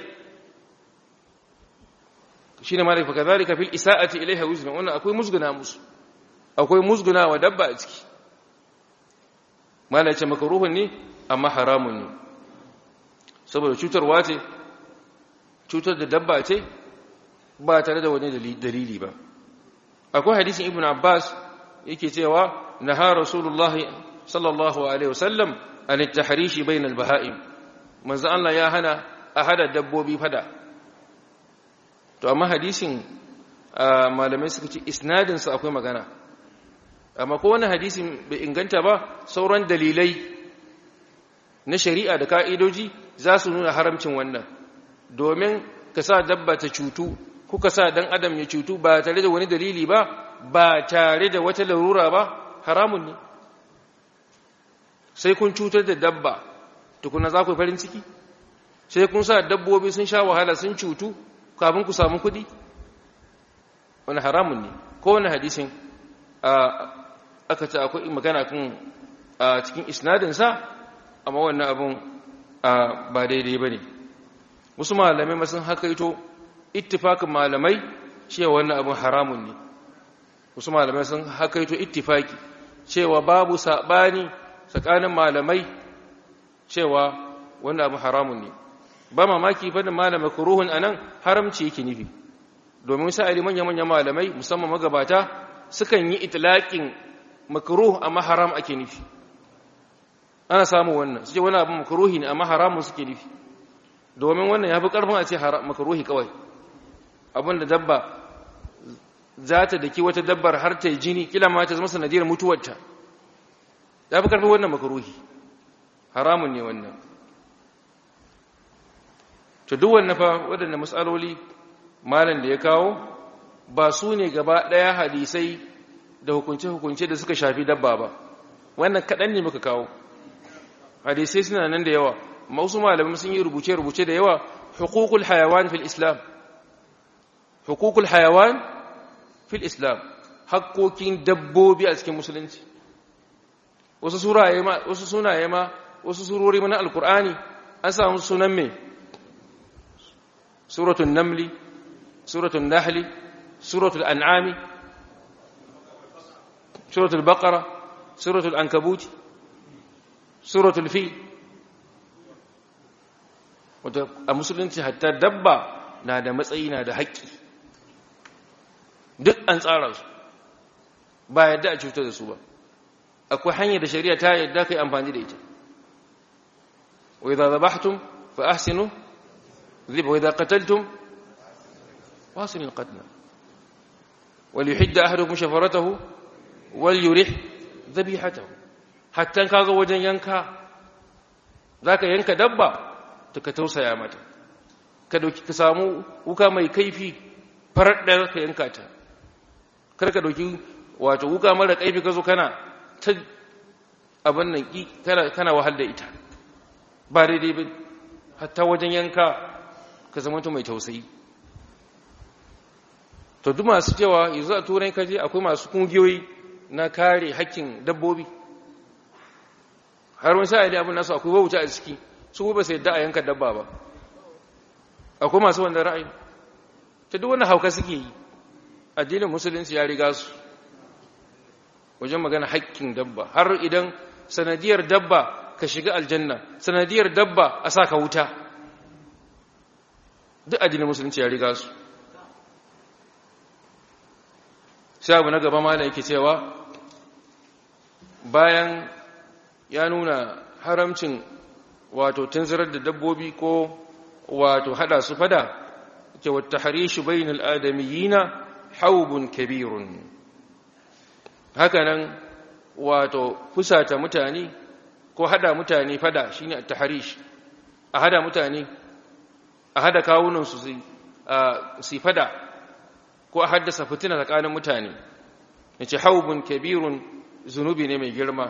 shi ne malaka kazalika fil isa'ati ilaiha wuzna wannan akwai musguna musu akwai musguna wa dabba a ciki malaka makaruhun ne amma haramun ne saboda cutarwa ce cutar da dabba ce ba tare da wani dalili ba akwai hadisin ibn abbas yake cewa naha rasulullahi sallallahu alaihi wasallam an at-tahrishi bayna al-baha'im manzo Allah ya hana a hada dabbobi fada to amma hadisin malamai suka ce isnadin sa akwai magana amma ko wani hadisin bai inganta ba sauran dalilai na shari'a da ka'idoji za su nuna haramcin wannan domin ka sa dabba ta cutu kuka sa dan adam ya cutu ba tare da wani dalili ba ba tare da wata larura ba haramun ne sai kun cutar da dabba tukuna za ku yi farin ciki sai kun sa dabbobi sun sha wahala sun cutu kafin ku samu kuɗi wani haramun ne kowane hadisin aka ce akwai magana kan a cikin isnadinsa amma wannan abun ba daidai ba ne wasu malamai masun hakaito ittifakin malamai cewa wannan abun haramun ne wasu malamai sun hakaito ittifaki cewa babu saɓani tsakanin malamai cewa wannan abun haramun ne ba mamaki fadin malamai kuruhun a nan haramci yake nufi domin sa'ari manya-manyan malamai musamman magabata sukan yi itilaƙin makaruh amma haram ake nufi ana samu wannan suke wani abin makaruhi ne amma haramun suke nufi domin wannan ya fi ƙarfin a ce makaruhi kawai abin da dabba za ta daki wata dabbar har ta yi jini kila ma ta zama sanadiyar mutuwarta ya fi ƙarfin wannan makaruhi haramun ne wannan to duk wannan fa waɗanda matsaloli malam da ya kawo ba su ne gaba ɗaya hadisai da hukunce-hukunce da suka shafi dabba ba wannan kaɗan ne muka kawo hadisai suna nan da yawa masu malamai sun yi rubuce-rubuce da yawa hukukul hayawan fil islam hukukul hayawan fil islam hakkokin dabbobi a cikin musulunci wasu sunaye ma wasu surori mana alkur'ani an samu sunan mai suratun namli suratun nahli suratul an'ami suratul baqara suratul ankabuti suratul fi wata a musulunci hatta dabba na da matsayi na da haƙƙi duk an tsara su ba yadda a cutar da su ba akwai hanyar da shari'a ta yadda kai amfani da ita wa idza dhabhtum fa ahsinu dhib wa idza qataltum واصل القتل وليحد أحدكم شفرته وليرح ذبيحته حتى كاغا وجن ينكا ذاك ينكا دبا تكتوسا يا متا كدوki ka samu wuka mai kaifi farar da ka yanka ta kar ka dauki wato wuka mara kaifi ka zo kana ta abin nan kana kana wahal da ita ba daidai ba hatta wajen yanka ka zama mai tausayi to duk masu cewa yanzu a turai kaje akwai masu kungiyoyi na kare hakkin dabbobi har wani sa'ili abin nasu akwai wauta a ciki su ba sai da a yanka dabba ba akwai masu wanda ra'ayi ta duk wani hauka suke yi addinin musulunci ya riga su wajen magana hakkin dabba har idan sanadiyar dabba ka shiga aljanna sanadiyar dabba a sa ka wuta duk addinin musulunci ya riga su sai abu na gaba malam yake cewa bayan ya nuna haramcin wato tunzirar da dabbobi ko wato hada su fada ke wata harishu bainal adamiyina haubun kabirun hakanan wato fusata mutane ko hada mutane fada shine at-tahrish a hada mutane a hada kawunan su su fada ko a haddasa fitina tsakanin mutane yace haubun kabirun zunubi ne mai girma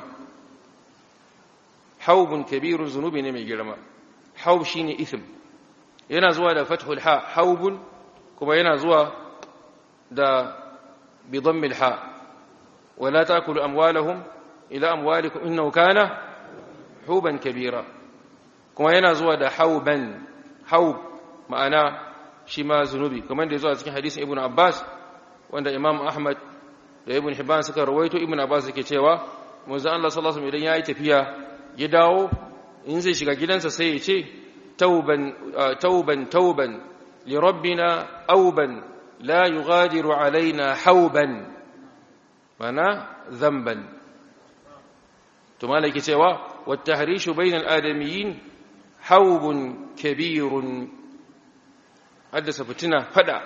haubun kabirun zunubi ne mai girma haub shine ithm yana zuwa da fathul ha haubun kuma yana zuwa da bi dhammil ha wala taakulu amwalahum ila amwalikum innahu kana huban kabira kuma yana zuwa da hauban haub ma'ana shi ma zunubi kamar da ya zo a cikin hadisin ibn abbas wanda imam ahmad da ibn hibban suka rawaito ibn abbas yake cewa manzo Allah sallallahu alaihi wasallam idan yayi tafiya ya dawo in zai shiga gidansa sai ya ce tauban tauban tauban li rabbina auban la yughadiru alaina hauban mana dhanban to malaki cewa wat tahrishu bainal adamiyyin haubun kabirun haddasa fitina fada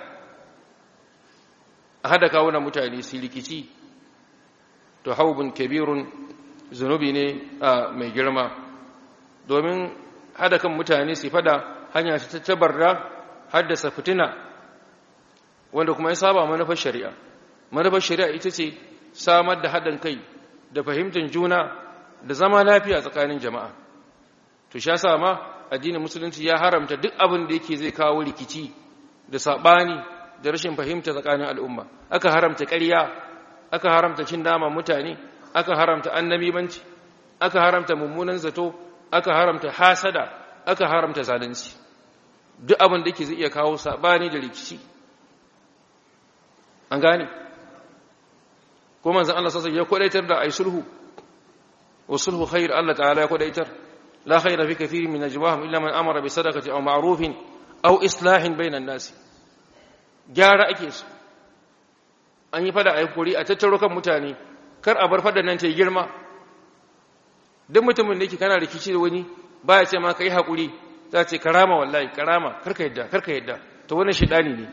a hada kawunan mutane su rikici to haubun kabirun zunubi ne mai girma domin hada kan mutane su fada hanya ta tabarra haddasa fitina wanda kuma ya saba manufar shari'a manufar shari'a ita ce samar da haɗin kai da fahimtar juna da zama lafiya tsakanin jama'a to sha sa ma addinin musulunci ya haramta duk abin da yake zai kawo rikici da saɓani da rashin fahimta tsakanin al'umma aka haramta ƙarya aka haramta cin nama mutane aka haramta annabimanci aka haramta mummunan zato aka haramta hasada aka haramta zalunci duk abin da yake zai iya kawo saɓani da rikici an gane ko manzon Allah sassa ya kwadaitar da ai sulhu wa sulhu khair Allah ta'ala ya kwadaitar la khaira fi kathirin min najwahum illa man amara bi sadaqati aw ma'rufin aw islahin bainan nas gyara ake su an yi fada ai kuri a tattaro kan mutane kar a bar fadan nan ta girma duk mutumin da yake kana rikici da wani baya ce ma kai hakuri za ce karama wallahi karama karka yadda karka yadda to wannan shedani ne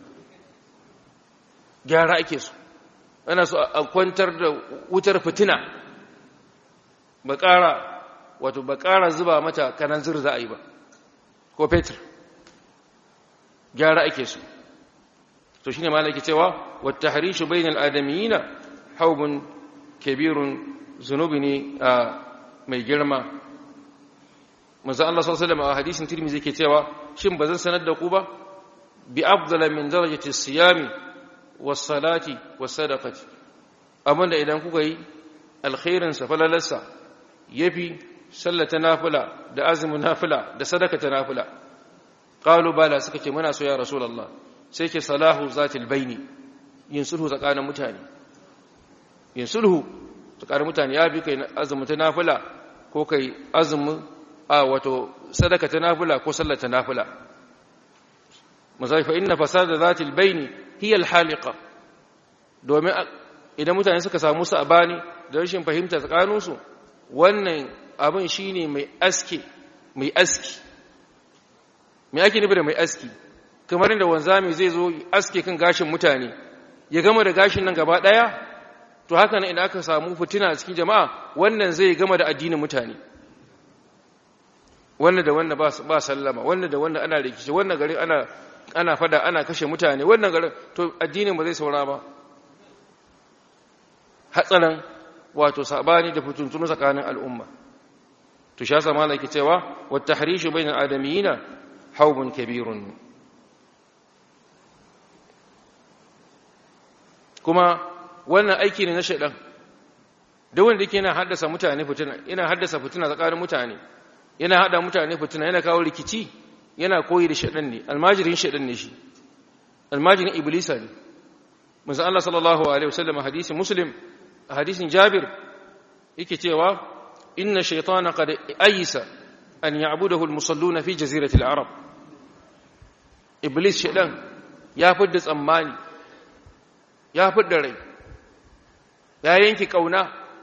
gyara ake so ana so a kwantar da wutar fitina ba ƙara wato ba ƙara zuba mata kanan zir za a yi ba ko fetur gyara ake so to shine ma nake cewa wata harishu bainal adamiyina haubun kabirun zunubi ne mai girma manzo Allah sallallahu alaihi wasallam a hadisin Tirmidhi yake cewa shin bazan sanar da ku ba bi afdala min darajati siyami wasalati wasadaqati abinda idan kuka yi alkhairinsa falalarsa yafi sallata nafila da azumin nafila da sadakata nafila qalu bala suka ce muna so ya rasulullah sai ke salahu zatil baini yin sulhu tsakanin mutane yin sulhu tsakanin mutane ya bi kai azumin ta nafila ko kai azumin a wato sadakata nafila ko sallata nafila mazai fa inna fasada zatil baini hiya alhaliqa domin idan mutane suka samu sabani da rashin fahimta tsakaninsu wannan abin shine mai aski mai aski mai ake nufi da mai aski kamar inda wanzami zai zo aske kan gashin mutane ya gama da gashin nan gaba daya to haka nan idan aka samu fitina a cikin jama'a wannan zai gama da addinin mutane wannan da wannan ba sallama wannan da wannan ana rikici wannan gari ana ana fada ana kashe mutane wannan garin to addinin ba zai saura ba hatsarin wato sabani da fituntunu tsakanin al'umma to sha sama laki cewa wat tahrishu bainal adamiyina haubun kabirun kuma wannan aiki ne na shaidan da wanda yake yana haddasa mutane fitina yana haddasa fitina tsakanin mutane yana hada mutane fitina yana kawo rikici yana koyi da shaɗan ne almajirin shaɗan ne shi almajirin iblisa ne musa Allah sallallahu alaihi wasallam hadisin muslim a hadisin jabir yake cewa inna shaytana qad ayisa an ya'budahu almusalluna fi jazirati al-arab iblis shaɗan ya fidda tsammani ya fidda rai ya yanki kauna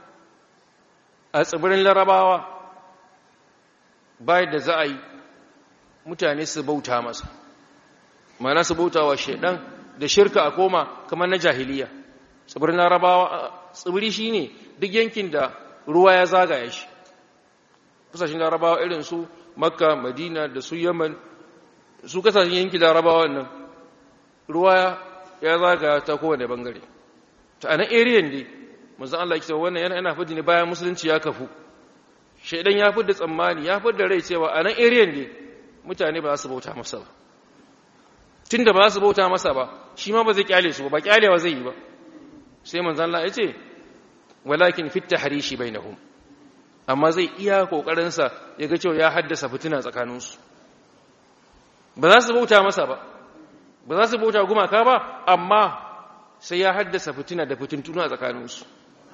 a tsibirin larabawa bayan da za a yi mutane su bauta masa mana su bauta wa shaidan da shirka a koma kamar na jahiliya tsibirin larabawa tsibiri shi ne duk yankin da ruwa ya zagaya shi kasashen larabawa irin su makka madina da su yaman su kasashen yankin larabawa nan ruwa ya zagaya ta kowane bangare ta anan ariyan ne manzan Allah ya ce wannan yana yana fadi ne bayan musulunci ya kafu shaidan ya fi da tsammani ya fi da rai cewa a nan ariyan ne mutane ba za su bauta masa ba tun da ba za su bauta masa ba shi ma ba zai kyale su ba kyalewa zai yi ba sai manzan Allah ya ce walakin fitta harishi bainahum amma zai iya kokarinsa ya ga cewa ya haddasa fitina tsakaninsu ba za su bauta masa ba ba za su bauta gumaka ba amma sai ya haddasa fitina da fitintuna tsakaninsu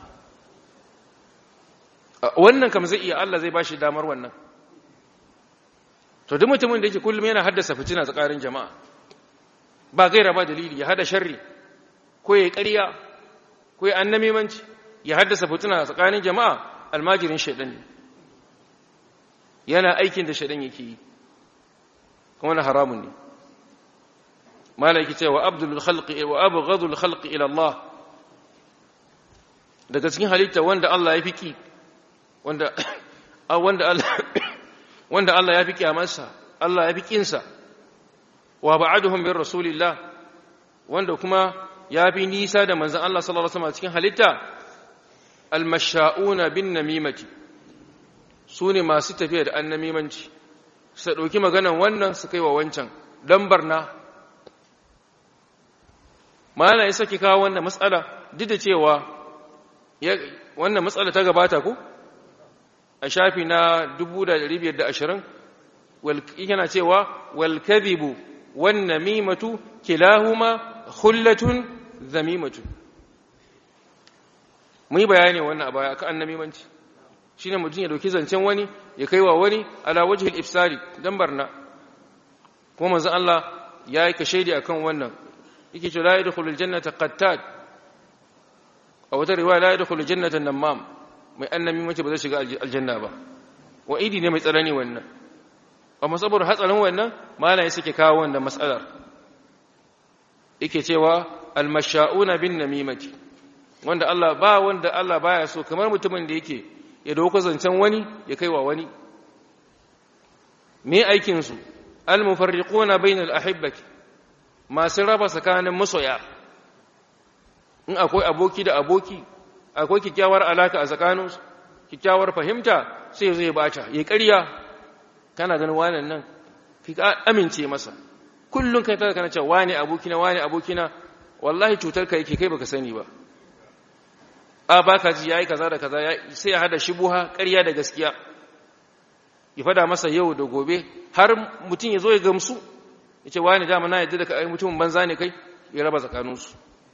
wannan kam zai iya Allah zai bashi damar wannan to duk mutumin da yake kullum yana haddasa fitina tsakanin jama'a ba gaira ba dalili ya hada sharri ko ya ƙarya ko ya annamimanci ya haddasa fitina tsakanin jama'a almajirin shaidan ne yana aikin da shaidan yake yi kuma na haramun ne malaki ce wa abdul khalqi wa abghadul khalqi ila Allah daga cikin halitta wanda Allah ya fiki wanda wanda Allah wanda Allah ya fi kiyamarsa Allah ya fi kinsa wa ba'aduhum bir rasulillah wanda kuma ya fi nisa da manzon Allah sallallahu alaihi wasallam cikin halitta almasha'una bin namimati su ne masu tafiya da annamimanci su ɗauki maganan wannan su kai wa wancan don barna mana ya saki kawo wannan matsala duk da cewa wannan matsala ta gabata ko a shafi na 1520 yana cewa wal kadhibu wan namimatu kilahuma khullatun zamimatu mun yi bayani wannan a baya akan annamimanci shine mutum ya dauki zancen wani ya kai wa wani ala wajhil ifsari dan barna kuma manzon Allah ya yi kashedi akan wannan yake cewa la yadkhulul jannata qattat a wata riwaya la yadkhulul jannata namam mai annamimanci ba zai shiga aljanna ba wa idi ne mai tsanani wannan amma saboda hatsarin wannan malaye suke kawo wannan matsalar yake cewa almasha'una bin namimati wanda Allah ba wanda Allah baya so kamar mutumin da yake ya dauko zancen wani ya kai wa wani me aikin su almufarriquna bainal ahibbati masu raba tsakanin masoya in akwai aboki da aboki akwai kikkiawar alaka a tsakaninsu kikkiawar fahimta sai zai bata ya ƙarya kana ganin wannan nan ka amince masa kullum kai tada kana cewa wane abokina wane abokina wallahi cutar ka yake kai baka sani ba a baka ji yayi kaza da kaza sai ya hada shubuha ƙarya da gaskiya ya fada masa yau da gobe har mutum ya zo ya gamsu ya ce wane dama na yadda da kai mutumin banza ne kai ya raba tsakaninsu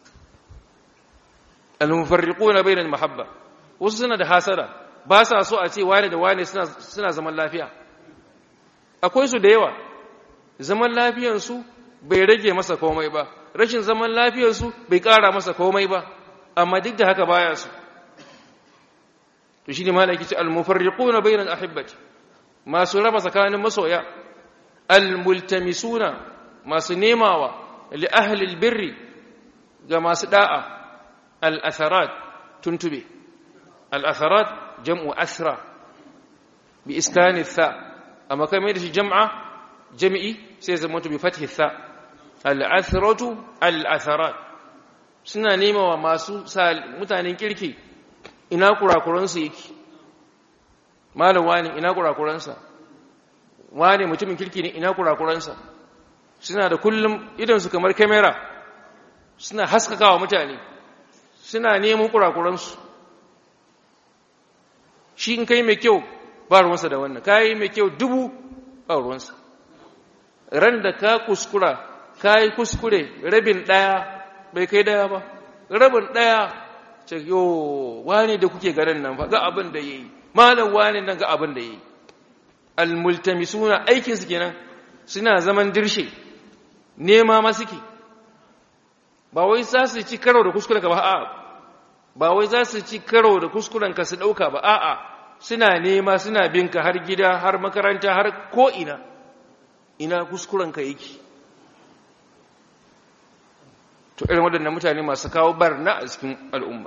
al-mufarriquna bainal mahabba wasu suna da hasara ba sa so a ce wane da wane suna suna zaman lafiya akwai su da yawa zaman lafiyarsu bai rage masa komai ba rashin zaman lafiyarsu bai ƙara masa komai ba amma duk da haka baya su to shi ne malaki ce almufarriquna bainal ahibbati masu raba tsakanin masoya almultamisuna masu nemawa li ahli albirri ga masu da'a al-atharat tuntube al-atharat jam'u asra bi iskani tha amma kai mai da shi jam'a jami'i sai zama bi fathi tha al'atharatu al'atharat suna nema wa masu mutanen kirki ina kurakuransu yake malam wani ina kurakuransa wani mutumin kirki ne ina kurakuransa suna da kullum idansu kamar kamera suna haskakawa mutane suna neman kurakuransu shi in kai mai kyau ba ruwansa da wannan kayi mai kyau dubu ba ruwansa ran da ka kuskura kayi kuskure rabin ɗaya bai kai ɗaya ba rabin ɗaya ce yo wani da kuke garin nan fa ga abin da yayi malam wani nan ga abin da yayi almultamisuna aikin su kenan suna zaman dirshe nema ma suke ba wai za su ci karo da kuskuren ka ba a'a ba wai za su ci karo da kuskuren ka su dauka ba a'a suna nema suna binka har gida har makaranta har ko ina ina kuskuren ka yake to irin waɗannan mutane masu kawo barna a cikin al'umma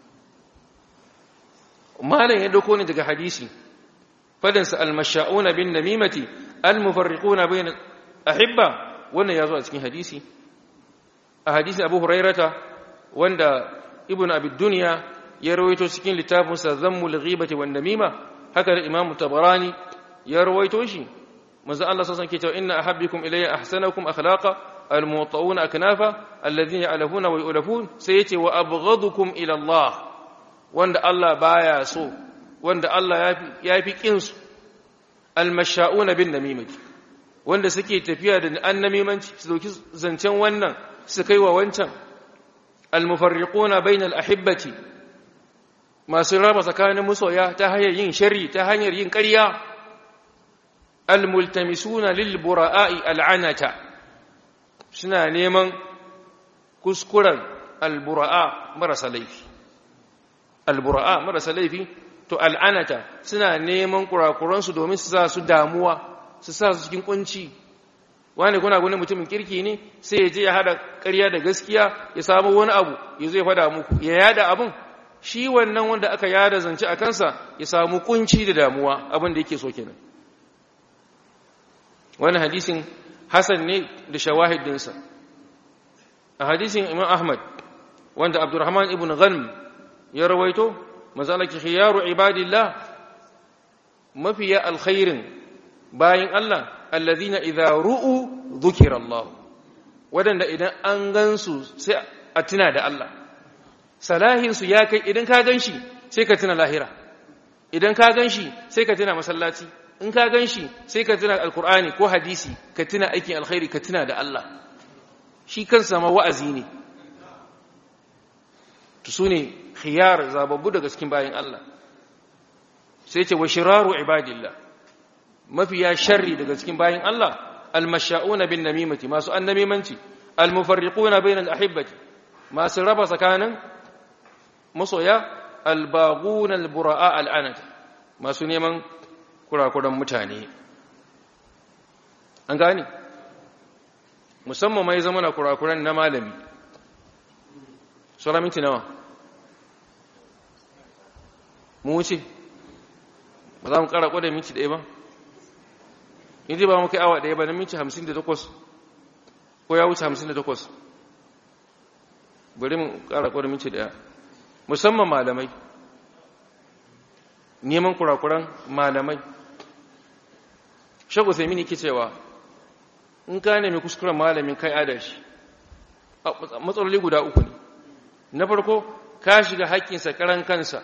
malam ya dauko ne daga hadisi fadinsa almasha'una bin namimati almufarriquna bain ahibba wannan yazo a cikin hadisi a hadisi Abu Hurairata wanda Ibn Abi Dunya ya rawaito cikin littafin sa Zammul Ghibati wan Namima haka da Imam Tabarani ya rawaito shi manzo Allah sallallahu alaihi wasallam inna ahabbikum ilayya ahsanakum akhlaqa الموطؤون أكنافا الذين يعلفون ويؤلفون سيتي وأبغضكم إلى الله وند الله بايا سو وند الله يافي كنس المشاؤون بالنميمة wanda suke tafiya da annamimanci su dauki zancen wannan su kai wa wancan almufarriquna bainal ahibbati masu raba tsakanin masoya ta hanyar yin sharri ta hanyar yin ƙarya almultamisuna lil bura'i al'anata suna neman kuskuren albura'a marasa laifi albura'a marasa laifi to al'anata suna neman kurakuransu domin su sa su damuwa su sa su cikin kunci wani kuna gani mutumin kirki ne sai ya je ya hada ƙarya da gaskiya ya samu wani abu ya zo ya fada muku ya yada abin shi wannan wanda aka yada zance a kansa ya samu kunci da damuwa abin da yake so kenan wani hadisin hasan ne da shawahidinsa a hadisin imam ahmad wanda abdurrahman ibn ghanm ya rawaito mazalaki khiyaru ibadillah mafiya alkhairin bayin Allah allazina idza ru'u dhukira Allah wadanda idan an gansu sai a tuna da Allah salahin su ya kai idan ka ganshi sai ka tuna lahira idan ka ganshi sai ka tuna masallaci in ka ganshi sai ka tuna alqur'ani ko hadisi ka tuna aikin alkhairi ka tuna da Allah shi kansa ma wa'azi ne to sune khiyar zababbu daga cikin bayin Allah sai ce wa shiraru ibadillah mafiya sharri daga cikin bayin Allah almasha'una bin namimati masu annamimanci almufarriquna bainal ahibbati masu raba tsakanin masoya albaghuna albura'a al'anat masu neman kurakuran mutane an gane musamman mai zama na kurakuran na malami sura minti nawa mu wuce ba za mu kara kwada minti ɗaya ba in ba mu kai awa ɗaya ba na minti hamsin da takwas ko ya wuce hamsin da takwas bari mu kara kwada minti ɗaya musamman malamai neman kurakuran malamai shagu sai mini ke cewa in ka nemi kuskuren malamin kai adashi matsaloli guda uku ne na farko ka shiga haƙƙinsa karan kansa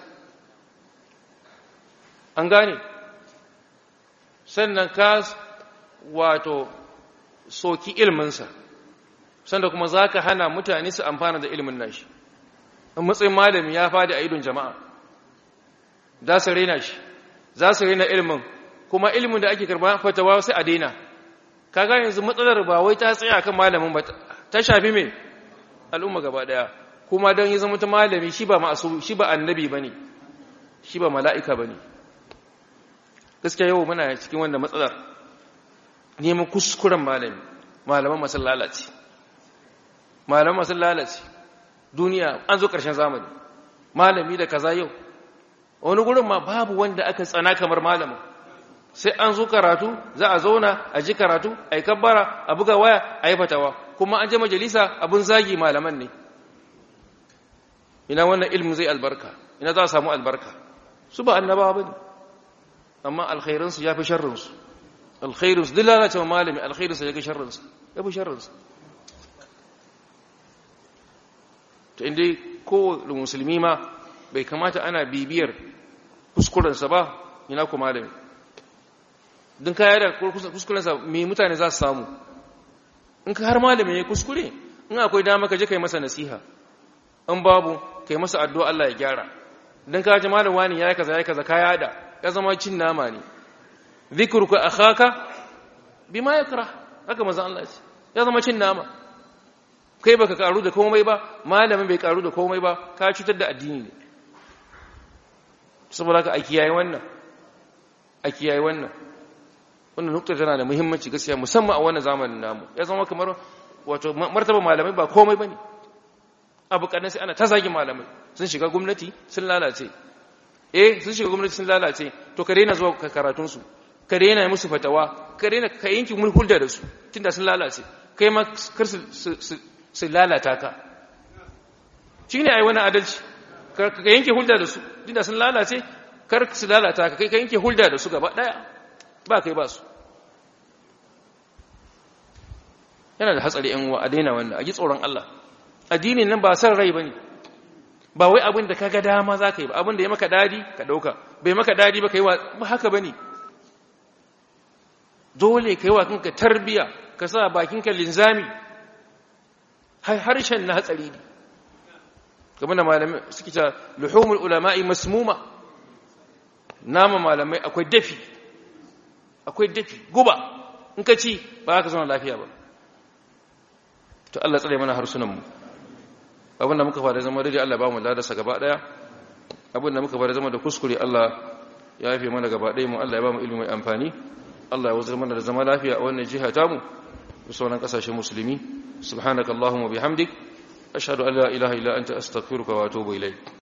an gane sannan ka wato soki ilminsa sannan kuma za ka hana mutane su amfana da ilmin nashi in matsayin malami ya fadi a idon jama'a za su rena shi za su rena ilmin kuma ilmin da ake karba fatawa sai a daina kaga yanzu matsalar ba wai ta tsaya kan malamin ba ta shafi me al'umma gaba daya kuma don yi zama ta malami shi ba ma'asu shi ba annabi bane shi ba mala'ika bane gaskiya yau muna cikin wanda matsalar neman kuskuren malami malaman masu lalace malaman masu lalace duniya an zo ƙarshen zamani malami da kaza yau wani gurin ma babu wanda aka tsana kamar malamin sai an zo karatu za a zauna a ji karatu a yi kabbara a buga waya a yi fatawa kuma an je majalisa abin zagi malaman ne ina wannan ilmin zai albarka ina za a samu albarka su ba annabawa ba ne amma alkhairinsu ya fi sharrinsu alkhairinsu duk lalacewa malami alkhairinsu ya fi sharrinsu ya fi sharrinsu ta inda kowane musulmi ma bai kamata ana bibiyar kuskurensa ba ina ku malami don kaya da kuskurensa mai mutane za su samu in ka har malami ya kuskure in akwai dama ka je kai masa nasiha in babu kai masa addu'a Allah ya gyara don ka ji malam wani ya yi kaza ya kaza kaya da ya zama cin nama ne zikruka akhaka bima yakra haka manzon Allah ce ya zama cin nama kai baka karu da komai ba malamin bai karu da komai ba ka cutar da addini ne saboda haka a kiyaye wannan a kiyaye wannan wannan nukta tana da muhimmanci gaskiya musamman a wannan zamanin namu ya zama kamar wato martaba malamai ba komai bane abu kadan sai ana ta zagin malamai sun shiga gwamnati sun lalace eh sun shiga gwamnati sun lalace to ka daina zuwa karatun su ka daina musu fatawa ka daina ka yanki mun hulda da su tunda sun lalace kai ma kar su su lalata ka shine ai wani adalci ka yanke hulda da su tunda sun lalace kar su lalata ka kai ka yanke hulda da su gaba daya ba kai ba su yana da hatsari yan uwa a daina wannan a ji tsoron Allah addinin nan ba san rai bane ba wai abin da kaga dama za ka yi ba abin da ya maka dadi ka dauka bai maka dadi ba kai wa ba haka bane dole kai wa kanka tarbiya ka sa bakinka linzami harshen na hatsari ne kamar da malamai suke ta luhumul ulama'i masmuma nama malamai akwai dafi akwai dafi guba in ka ci ba ka zama lafiya ba to Allah tsare mana harsunanmu abinda muka fara zama daidai Allah ba mu ladarsa gaba daya abinda muka fara zama da kuskure Allah ya yafe mana gaba daya mu Allah ya ba mu ilimi mai amfani Allah ya wazar mana da zama lafiya a wannan jiha tamu da sauran kasashen musulmi subhanakallahumma bihamdik ashhadu an la ilaha illa anta astaghfiruka wa atubu ilayk